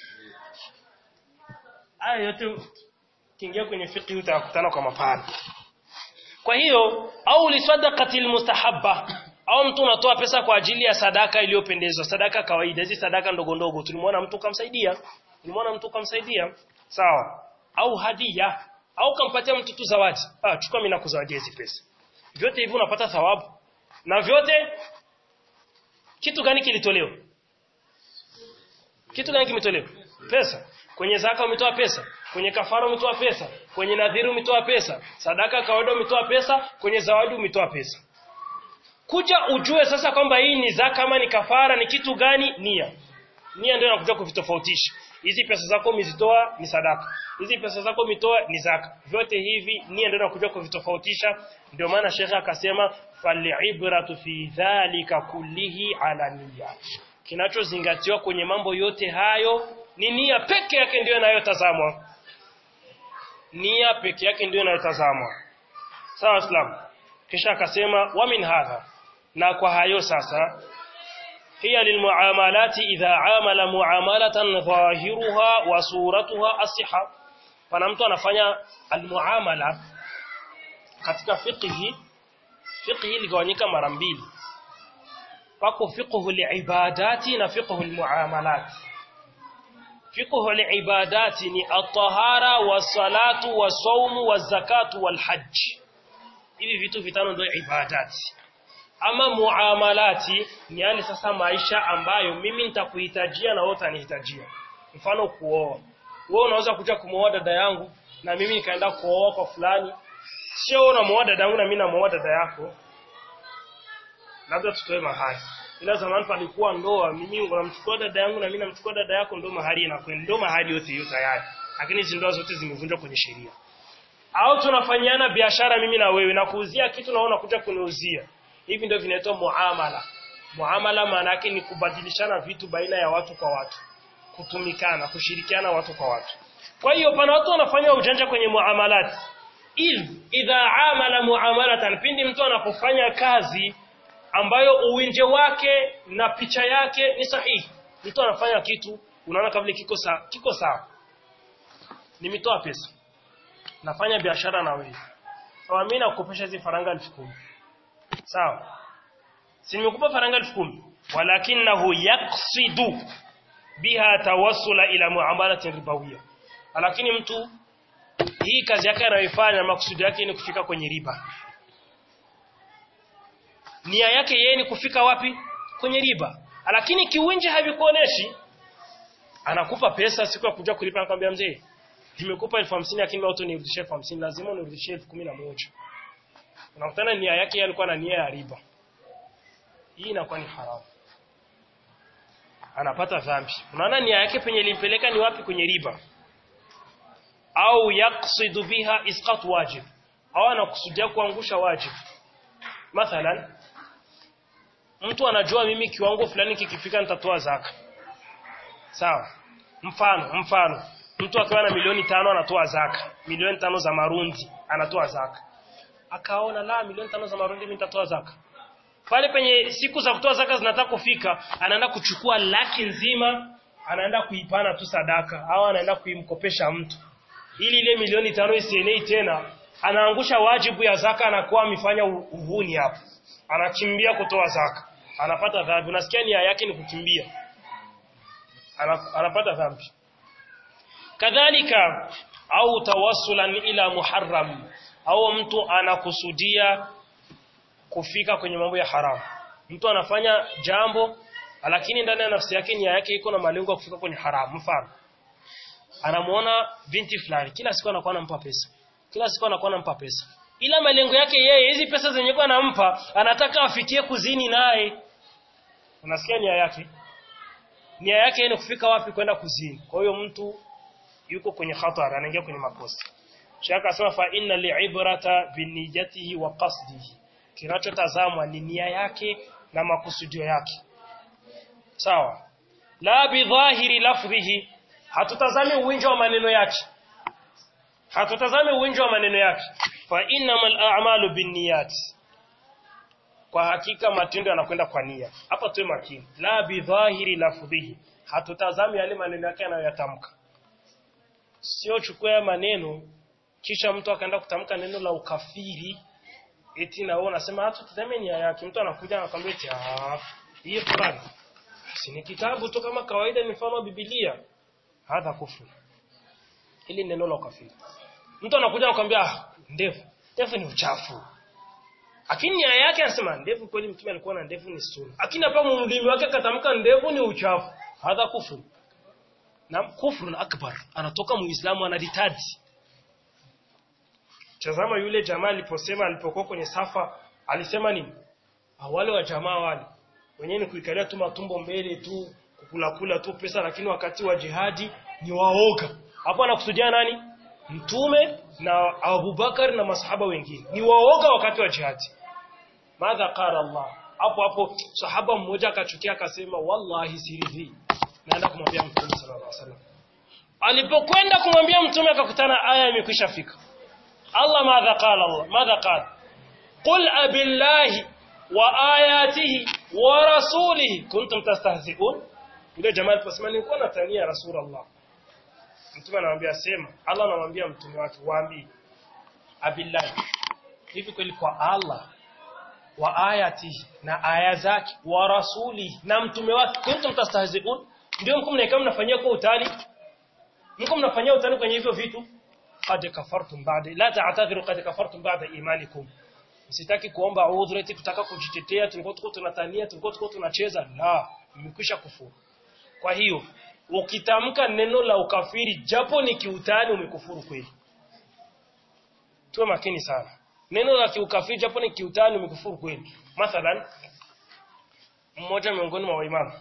Haya yote kiingia kwenye fiqh utakutana kwa mapana. Kwa hiyo au lisadaqatil mustahabba au mtu unatoa pesa kwa ajili ya sadaka iliyopendezwa, sadaka kawaida, hizi sadaka ndogo ndogo. Tulimwona mtu kamsaidia, tulimwona mtu kamsaidia, sawa? Au hadia, au kampatia mtu tu zawadi. Ah, chukua mimi nakuzawadia hizi pesa. Vyote hivi unapata thawabu. Na vyote kitu gani kilitolewa? Kitu gani kimetolewa? Pesa. Kwenye zaka umetoa pesa, kwenye kafara umetoa pesa, kwenye nadhiri umetoa pesa, sadaka kawaida umetoa pesa, kwenye zawadi umetoa pesa. Kuja ujue sasa kwamba hii ni zaka ama ni kafara ni kitu gani? Nia. Nia ndio inakuja kuvitofautisha. Hizi pesa zako umezitoa ni sadaka. Hizi pesa zako umetoa ni zaka. Vyote hivi nia ndio inakuja kuvitofautisha. Ndio maana Sheikh akasema falibratu fi dhalika kullihi ala niyya. Kinachozingatiwa kwenye mambo yote hayo ni nia peke yake ndio inayotazamwa. nia peke yake ndio inayotazamwa sawa islam kisha akasema wa min hadha na kwa hayo sasa hiya lilmuamalati idha amala muamalatan dhahiruha wa suratuha asiha pana mtu anafanya almuamala katika fiqhi fiqhi ligawanyika mara mbili pako fiqhu liibadati na fiqhu almuamalat fiqhu liibadati ni at-tahara was-salatu was-sawmu waz-zakatu wal-hajj hivi vitu vitano ndio ibadati ama muamalati ni yale sasa maisha ambayo mimi nitakuhitajia na wewe utanihitajia mfano kuoa wewe unaweza kuja kumwoa dada yangu na mimi nikaenda kuoa kwa fulani sio wewe unamuoa dada yangu na mimi namuoa dada yako labda tutoe mahari ila zamani palikuwa ndoa mimi unamchukua dada yangu na mimi namchukua dada yako ndo mahari inakwenda ndo mahari yote hiyo tayari lakini hizi ndoa zote zimevunjwa kwenye sheria au tunafanyiana biashara mimi na wewe na kuuzia kitu na wewe unakuja kuniuzia hivi ndio vinaitwa muamala muamala maana yake ni kubadilishana vitu baina ya watu kwa watu kutumikana kushirikiana watu kwa watu kwa hiyo pana watu wanafanya ujanja kwenye muamalat idh idha amala muamalatan pindi mtu anapofanya kazi ambayo uwinje wake na picha yake ni sahihi mtu anafanya kitu unaona kabla kiko sawa kiko sawa nimetoa pesa nafanya biashara na wewe sawa mimi nakukopesha hizi faranga 10000 sawa si nimekupa faranga 10000 walakinahu yaqsidu biha tawassula ila muamalati ribawiyya lakini mtu hii kazi yake anayoifanya makusudi yake ni kufika kwenye riba nia yake yeye ni kufika wapi kwenye riba lakini kiwinje havikuoneshi anakupa pesa siku ya kuja kulipa anakuambia mzee nimekupa elfu hamsini lakini leo tu nirudishie elfu hamsini lazima unirudishie elfu kumi na moja unakutana nia yake yeye alikuwa na nia ya riba hii inakuwa ni haramu anapata dhambi unaona nia yake penye ilimpeleka ni wapi kwenye riba au yaqsidu biha isqat wajib au anakusudia kuangusha wajib mathalan mtu anajua mimi kiwango fulani kikifika nitatoa zaka sawa mfano mfano mtu akiwa na milioni tano anatoa zaka milioni tano za marundi anatoa zaka akaona la milioni tano za marundi mimi nitatoa zaka pale penye siku za kutoa zaka zinataka kufika anaenda kuchukua laki nzima anaenda kuipana tu sadaka au anaenda kuimkopesha mtu ili ile milioni tano isienei tena anaangusha wajibu ya zaka anakuwa amefanya uvuni hapo anakimbia kutoa zaka anapata dhambi unasikia nia yake ni kukimbia Ana, anapata dhambi kadhalika au tawassulan ila muharram au mtu anakusudia kufika kwenye mambo ya haramu mtu anafanya jambo lakini ndani ya nafsi yake nia yake iko na malengo ya kufika kwenye haramu mfano anamuona binti fulani kila siku anakuwa anampa pesa kila siku anakuwa anampa pesa ila malengo yake yeye hizi pesa zenye kwa anampa anataka afikie kuzini naye unasikia nia yake nia yake ni kufika wapi kwenda kuzini kwa hiyo mtu yuko kwenye hatari anaingia kwenye makosa shaka asema fa inna li'ibrata biniyatihi wa qasdihi kinachotazamwa ni nia yake na makusudio yake sawa la bidhahiri lafdhihi hatutazami uwinjo wa maneno yake hatutazami uwinjo wa maneno yake fa innamal a'malu binniyat kwa hakika matendo yanakwenda kwa nia hapa tuwe makini la bidhahiri lafdhihi hatutazami yale maneno yake anayoyatamka sio chukua maneno kisha mtu akaenda kutamka neno la ukafiri eti na wewe unasema hata tutazame nia yake mtu anakuja anakuambia eti ah hii Qur'an si ni kitabu tu kama kawaida ni mfano Biblia hadha kufru hili neno la ukafiri mtu anakuja anakuambia ah ndevu ndevu ni uchafu lakini nia yake anasema ndevu kweli mtume alikuwa na ndevu ni sunna lakini hapa mlimi wake akatamka ndevu ni uchafu hadha kufru na kufru akbar anatoka muislamu anaditadi Tazama yule jamaa aliposema alipokuwa kwenye safa alisema nini? Wale wa jamaa wale wenyewe ni kuikalia tu matumbo mbele tu kukula kula tu pesa lakini wakati wa jihadi ni waoga. Hapo anakusudia nani? Mtume na Abubakar na masahaba wengine. Ni waoga wakati wa jihadi. Madha qala Allah. Hapo hapo sahaba mmoja akachukia akasema wallahi siridhi. Naenda kumwambia Mtume sallallahu alaihi wasallam. alipokwenda kumwambia mtume akakutana aya imekwisha fika Allah madha qala Allah madha qala qul abillahi wa ayatihi wa rasulihi kuntum tastahzi'un yule jamaa aliposema nilikuwa natania rasulullah mtume anamwambia sema Allah anamwambia mtume wake waambie abillahi hivi kweli kwa Allah wa ayatihi na aya zake wa rasuli na mtume wake kuntum tastahzi'un ndio mko mnaika mnafanyia kwa utani mko mnafanyia utani kwenye hivyo vitu qad kafartum ba'da la ta'tadhiru qad kafartum ba'da imanikum msitaki kuomba udhuru eti kutaka kujitetea tulikuwa tuko tunatania tulikuwa tuko tunacheza la mmekwisha kufuru kwa hiyo ukitamka neno la ukafiri japo ni kiutani umekufuru kweli tuwe makini sana neno la kiukafiri japo ni kiutani umekufuru kweli mathalan mmoja miongoni mwa waimamu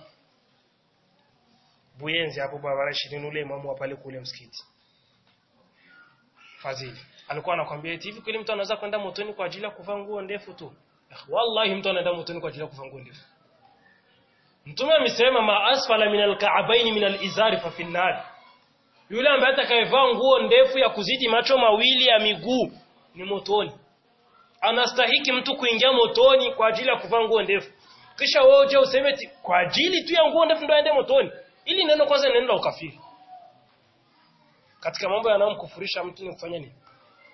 Buyenzi hapo barabara 20 ule imamu wa pale kule msikiti Fadhili alikuwa anakuambia eti hivi kweli mtu anaweza kwenda motoni kwa ajili ya kuvaa nguo ndefu tu wallahi mtu anaenda motoni kwa ajili ya kuvaa nguo ndefu Mtume amesema ma asfala min alka'bayn min alizari fa fi nar yule ambaye atakayevaa nguo ndefu ya kuzidi macho mawili ya miguu ni motoni anastahiki mtu kuingia motoni kwa ajili ya kuvaa nguo ndefu kisha wewe uje useme eti kwa ajili tu ya nguo ndefu ndio aende motoni ili neno kwanza ni neno la ukafiri katika mambo yanayomkufurisha mtu ni kufanya nini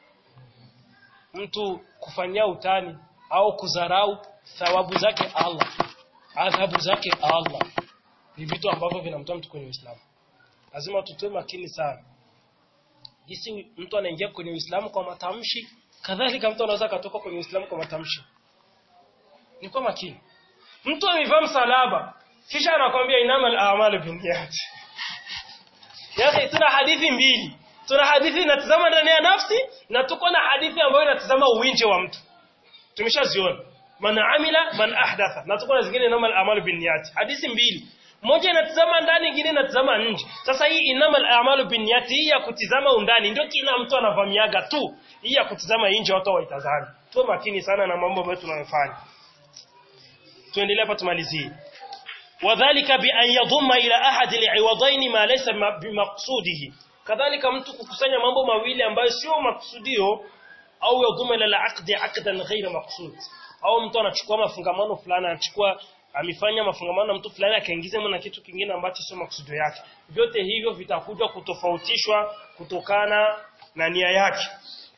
mtu kufanyia utani au kudharau thawabu zake Allah adhabu zake Allah ni vitu ambavyo vinamtoa mtu kwenye Uislamu lazima tutoe makini sana jinsi mtu anaingia kwenye Uislamu kwa matamshi kadhalika mtu anaweza katoka kwenye Uislamu kwa matamshi ni kwa makini mtu amevaa msalaba kisha anakwambia inamal a'malu binniyat yake tuna hadithi mbili tuna hadithi inatazama ndani ya nafsi na tuko na hadithi ambayo inatazama uwinje wa mtu tumeshaziona man amila man ahdatha na tuko na zingine inamal a'malu binniyat hadithi mbili moja inatazama ndani nyingine inatazama nje sasa hii inamal a'malu binniyat hii ya kutizama undani ndio kila mtu anavamiaga tu hii ya kutizama nje watu waitazame tuwe makini sana na mambo ambayo tunayofanya tuendelee hapa tumalizie wadhālika bi an yadhumma ila ahad al'iwadayn ma laysa bimaqsudihi kadhalika mtu kukusanya mambo mawili ambayo sio maksudio au yadhumma ila al'aqdi 'aqdan ghayra maqsud au mtu anachukua mafungamano fulani anachukua amefanya mafungamano na mtu fulani akaingiza na kitu kingine ambacho sio maksudio yake vyote hivyo vitakuja kutofautishwa kutokana na nia yake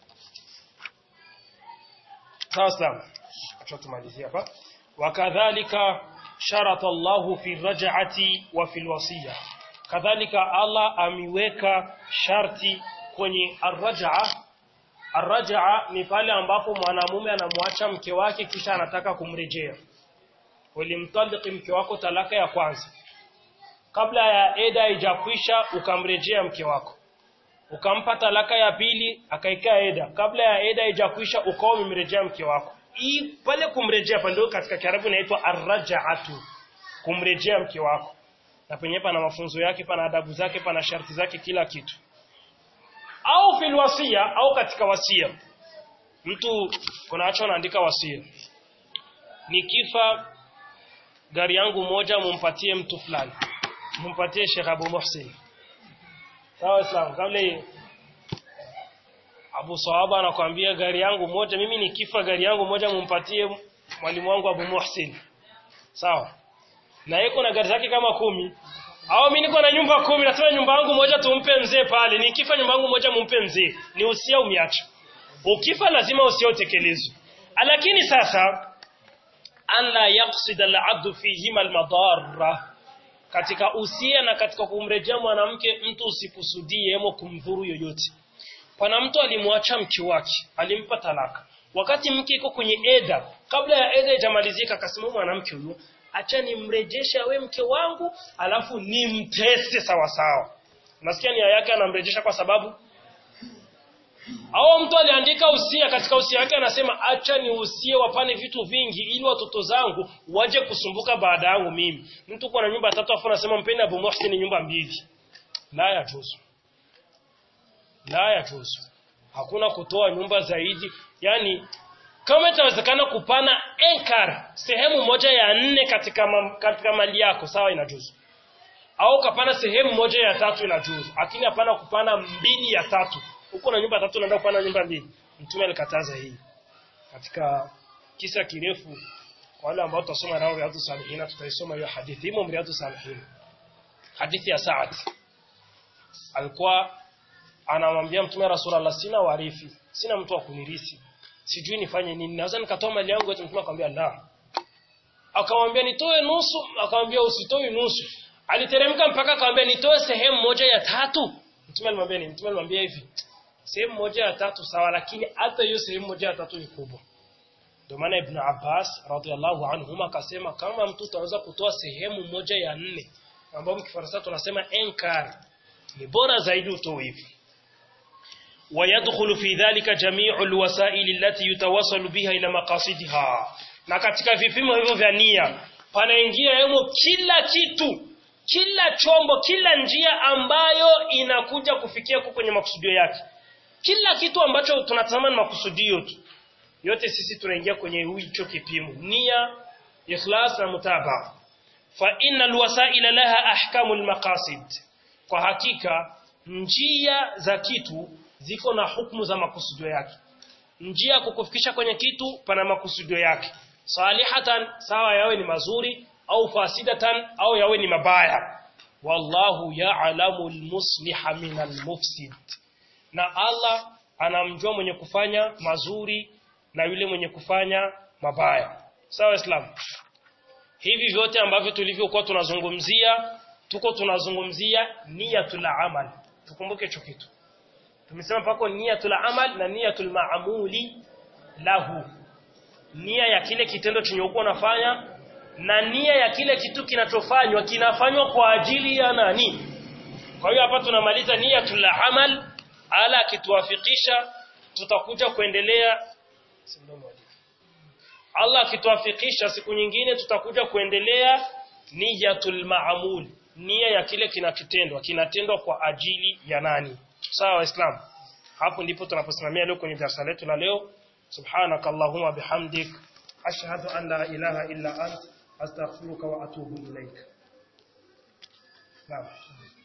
sawa sawa acha tumalizie hapa wakadhalika sharata Allahu fi raj'ati wa fi alwasiya kadhalika Allah amiweka sharti kwenye arraj'a arraj'a ni pale ambapo mwanamume anamwacha mke wake kisha anataka kumrejea ulimtaliki mke wako talaka ya kwanza kabla ya eda haijakwisha ukamrejea mke wako ukampa talaka ya pili akaikaa eda kabla ya eda haijakwisha ukawa umemrejea mke wako hii pale kumrejea pale katika Kiarabu inaitwa arraj'atu kumrejea mke wako na penye pana mafunzo yake pana adabu zake pana sharti zake kila kitu au fil wasia au katika wasia mtu kunaacho anaandika wasia nikifa gari yangu moja mumpatie mtu fulani mumpatie Sheikh Abu Muhsin sawa sawa kabla Abu Sawaba anakuambia gari yangu moja mimi nikifa gari yangu moja mumpatie mwalimu wangu Abu Muhsin sawa na yeye kuna gari zake kama kumi au mimi niko na nyumba kumi nasema nyumba yangu moja tumpe mzee pale nikifa nyumba yangu moja mumpe mzee ni usia umiacha ukifa lazima usia utekelezwe lakini sasa an la yaqsid al-abd fihima al-madarra katika usia na katika kumrejea mwanamke mtu usikusudie hemo kumdhuru yoyote pana mtu alimwacha mke wake alimpa talaka wakati mke iko kwenye eda kabla ya eda ijamalizika akasema mwanamke huyo acha nimrejesha we mke wangu alafu nimtese sawa sawa nasikia nia yake anamrejesha kwa sababu au mtu aliandika usia katika usia wake anasema acha ni usie wapane vitu vingi ili watoto zangu waje kusumbuka baada yangu mimi mtu kwa na nyumba tatu afu anasema mpende Abu Muhsin nyumba mbili la ya juzu la ya juzu hakuna kutoa nyumba zaidi yani kama itawezekana kupana enkar sehemu moja ya nne katika, ma, katika mali yako sawa inajuzu au kapana sehemu moja ya tatu inajuzu lakini hapana kupana mbili ya tatu huko na nyumba tatu unaenda kupana nyumba mbili mtume alikataza hii katika kisa kirefu kwa wale ambao tutasoma nao Riyadhus Salihin tutaisoma hiyo hadithi imo Riyadhus Salihin hadithi ya Sa'ad alikuwa anamwambia mtume Rasulullah sina warithi sina mtu wa kunirisi sijui nifanye nini naweza nikatoa mali yangu yote mtume akamwambia la akamwambia nitoe nusu akamwambia usitoi nusu aliteremka mpaka akamwambia nitoe sehemu moja ya tatu mtume alimwambia ni mtume alimwambia hivi sehemu moja ya tatu sawa lakini hata hiyo sehemu moja ya tatu ni kubwa ndio maana Ibn Abbas radhiallahu anhuma akasema kama mtu utaweza kutoa sehemu moja ya nne ambayo mkifaransa tunasema enkar ni bora zaidi utoe hivi ويدخل في ذلك جميع الوسائل التي يتوصل بها إلى مقاصدها na katika vipimo hivyo vya nia panaingia hemo kila kitu kila chombo kila njia ambayo inakuja kufikia huko kwenye makusudio yake kila kitu ambacho tunatazama ni makusudio tu yote sisi tunaingia kwenye hicho kipimo nia ikhlas na mutabaa fa innal wasaila laha ahkamul maqasid kwa hakika njia za kitu ziko na hukumu za makusudio yake njia ya kukufikisha kwenye kitu pana makusudio yake salihatan sawa yawe ni mazuri au fasidatan au yawe ni mabaya wallahu ya'lamu almusliha min almufsid na Allah anamjua mwenye kufanya mazuri na yule mwenye kufanya mabaya sawa islam hivi vyote ambavyo tulivyokuwa tunazungumzia tuko tunazungumzia niyatul amal tukumbuke hicho kitu tumesema pako niyatul amal na niyatul maamuli lahu nia ya kile kitendo chenye uko unafanya na nia ya kile kitu kinachofanywa kinafanywa kwa ajili ya nani kwa hiyo hapa tunamaliza niyatul amal ala akituwafikisha tutakuja kuendelea Allah akituwafikisha siku nyingine tutakuja kuendelea niyatul maamul nia ya kile kinachotendwa kinatendwa kwa ajili ya nani sawa waislamu hapo ndipo tunaposimamia leo kwenye darasa letu la leo subhanakallahumma bihamdik ashhadu an la ilaha illa ant astaghfiruka wa atubu ilaik naam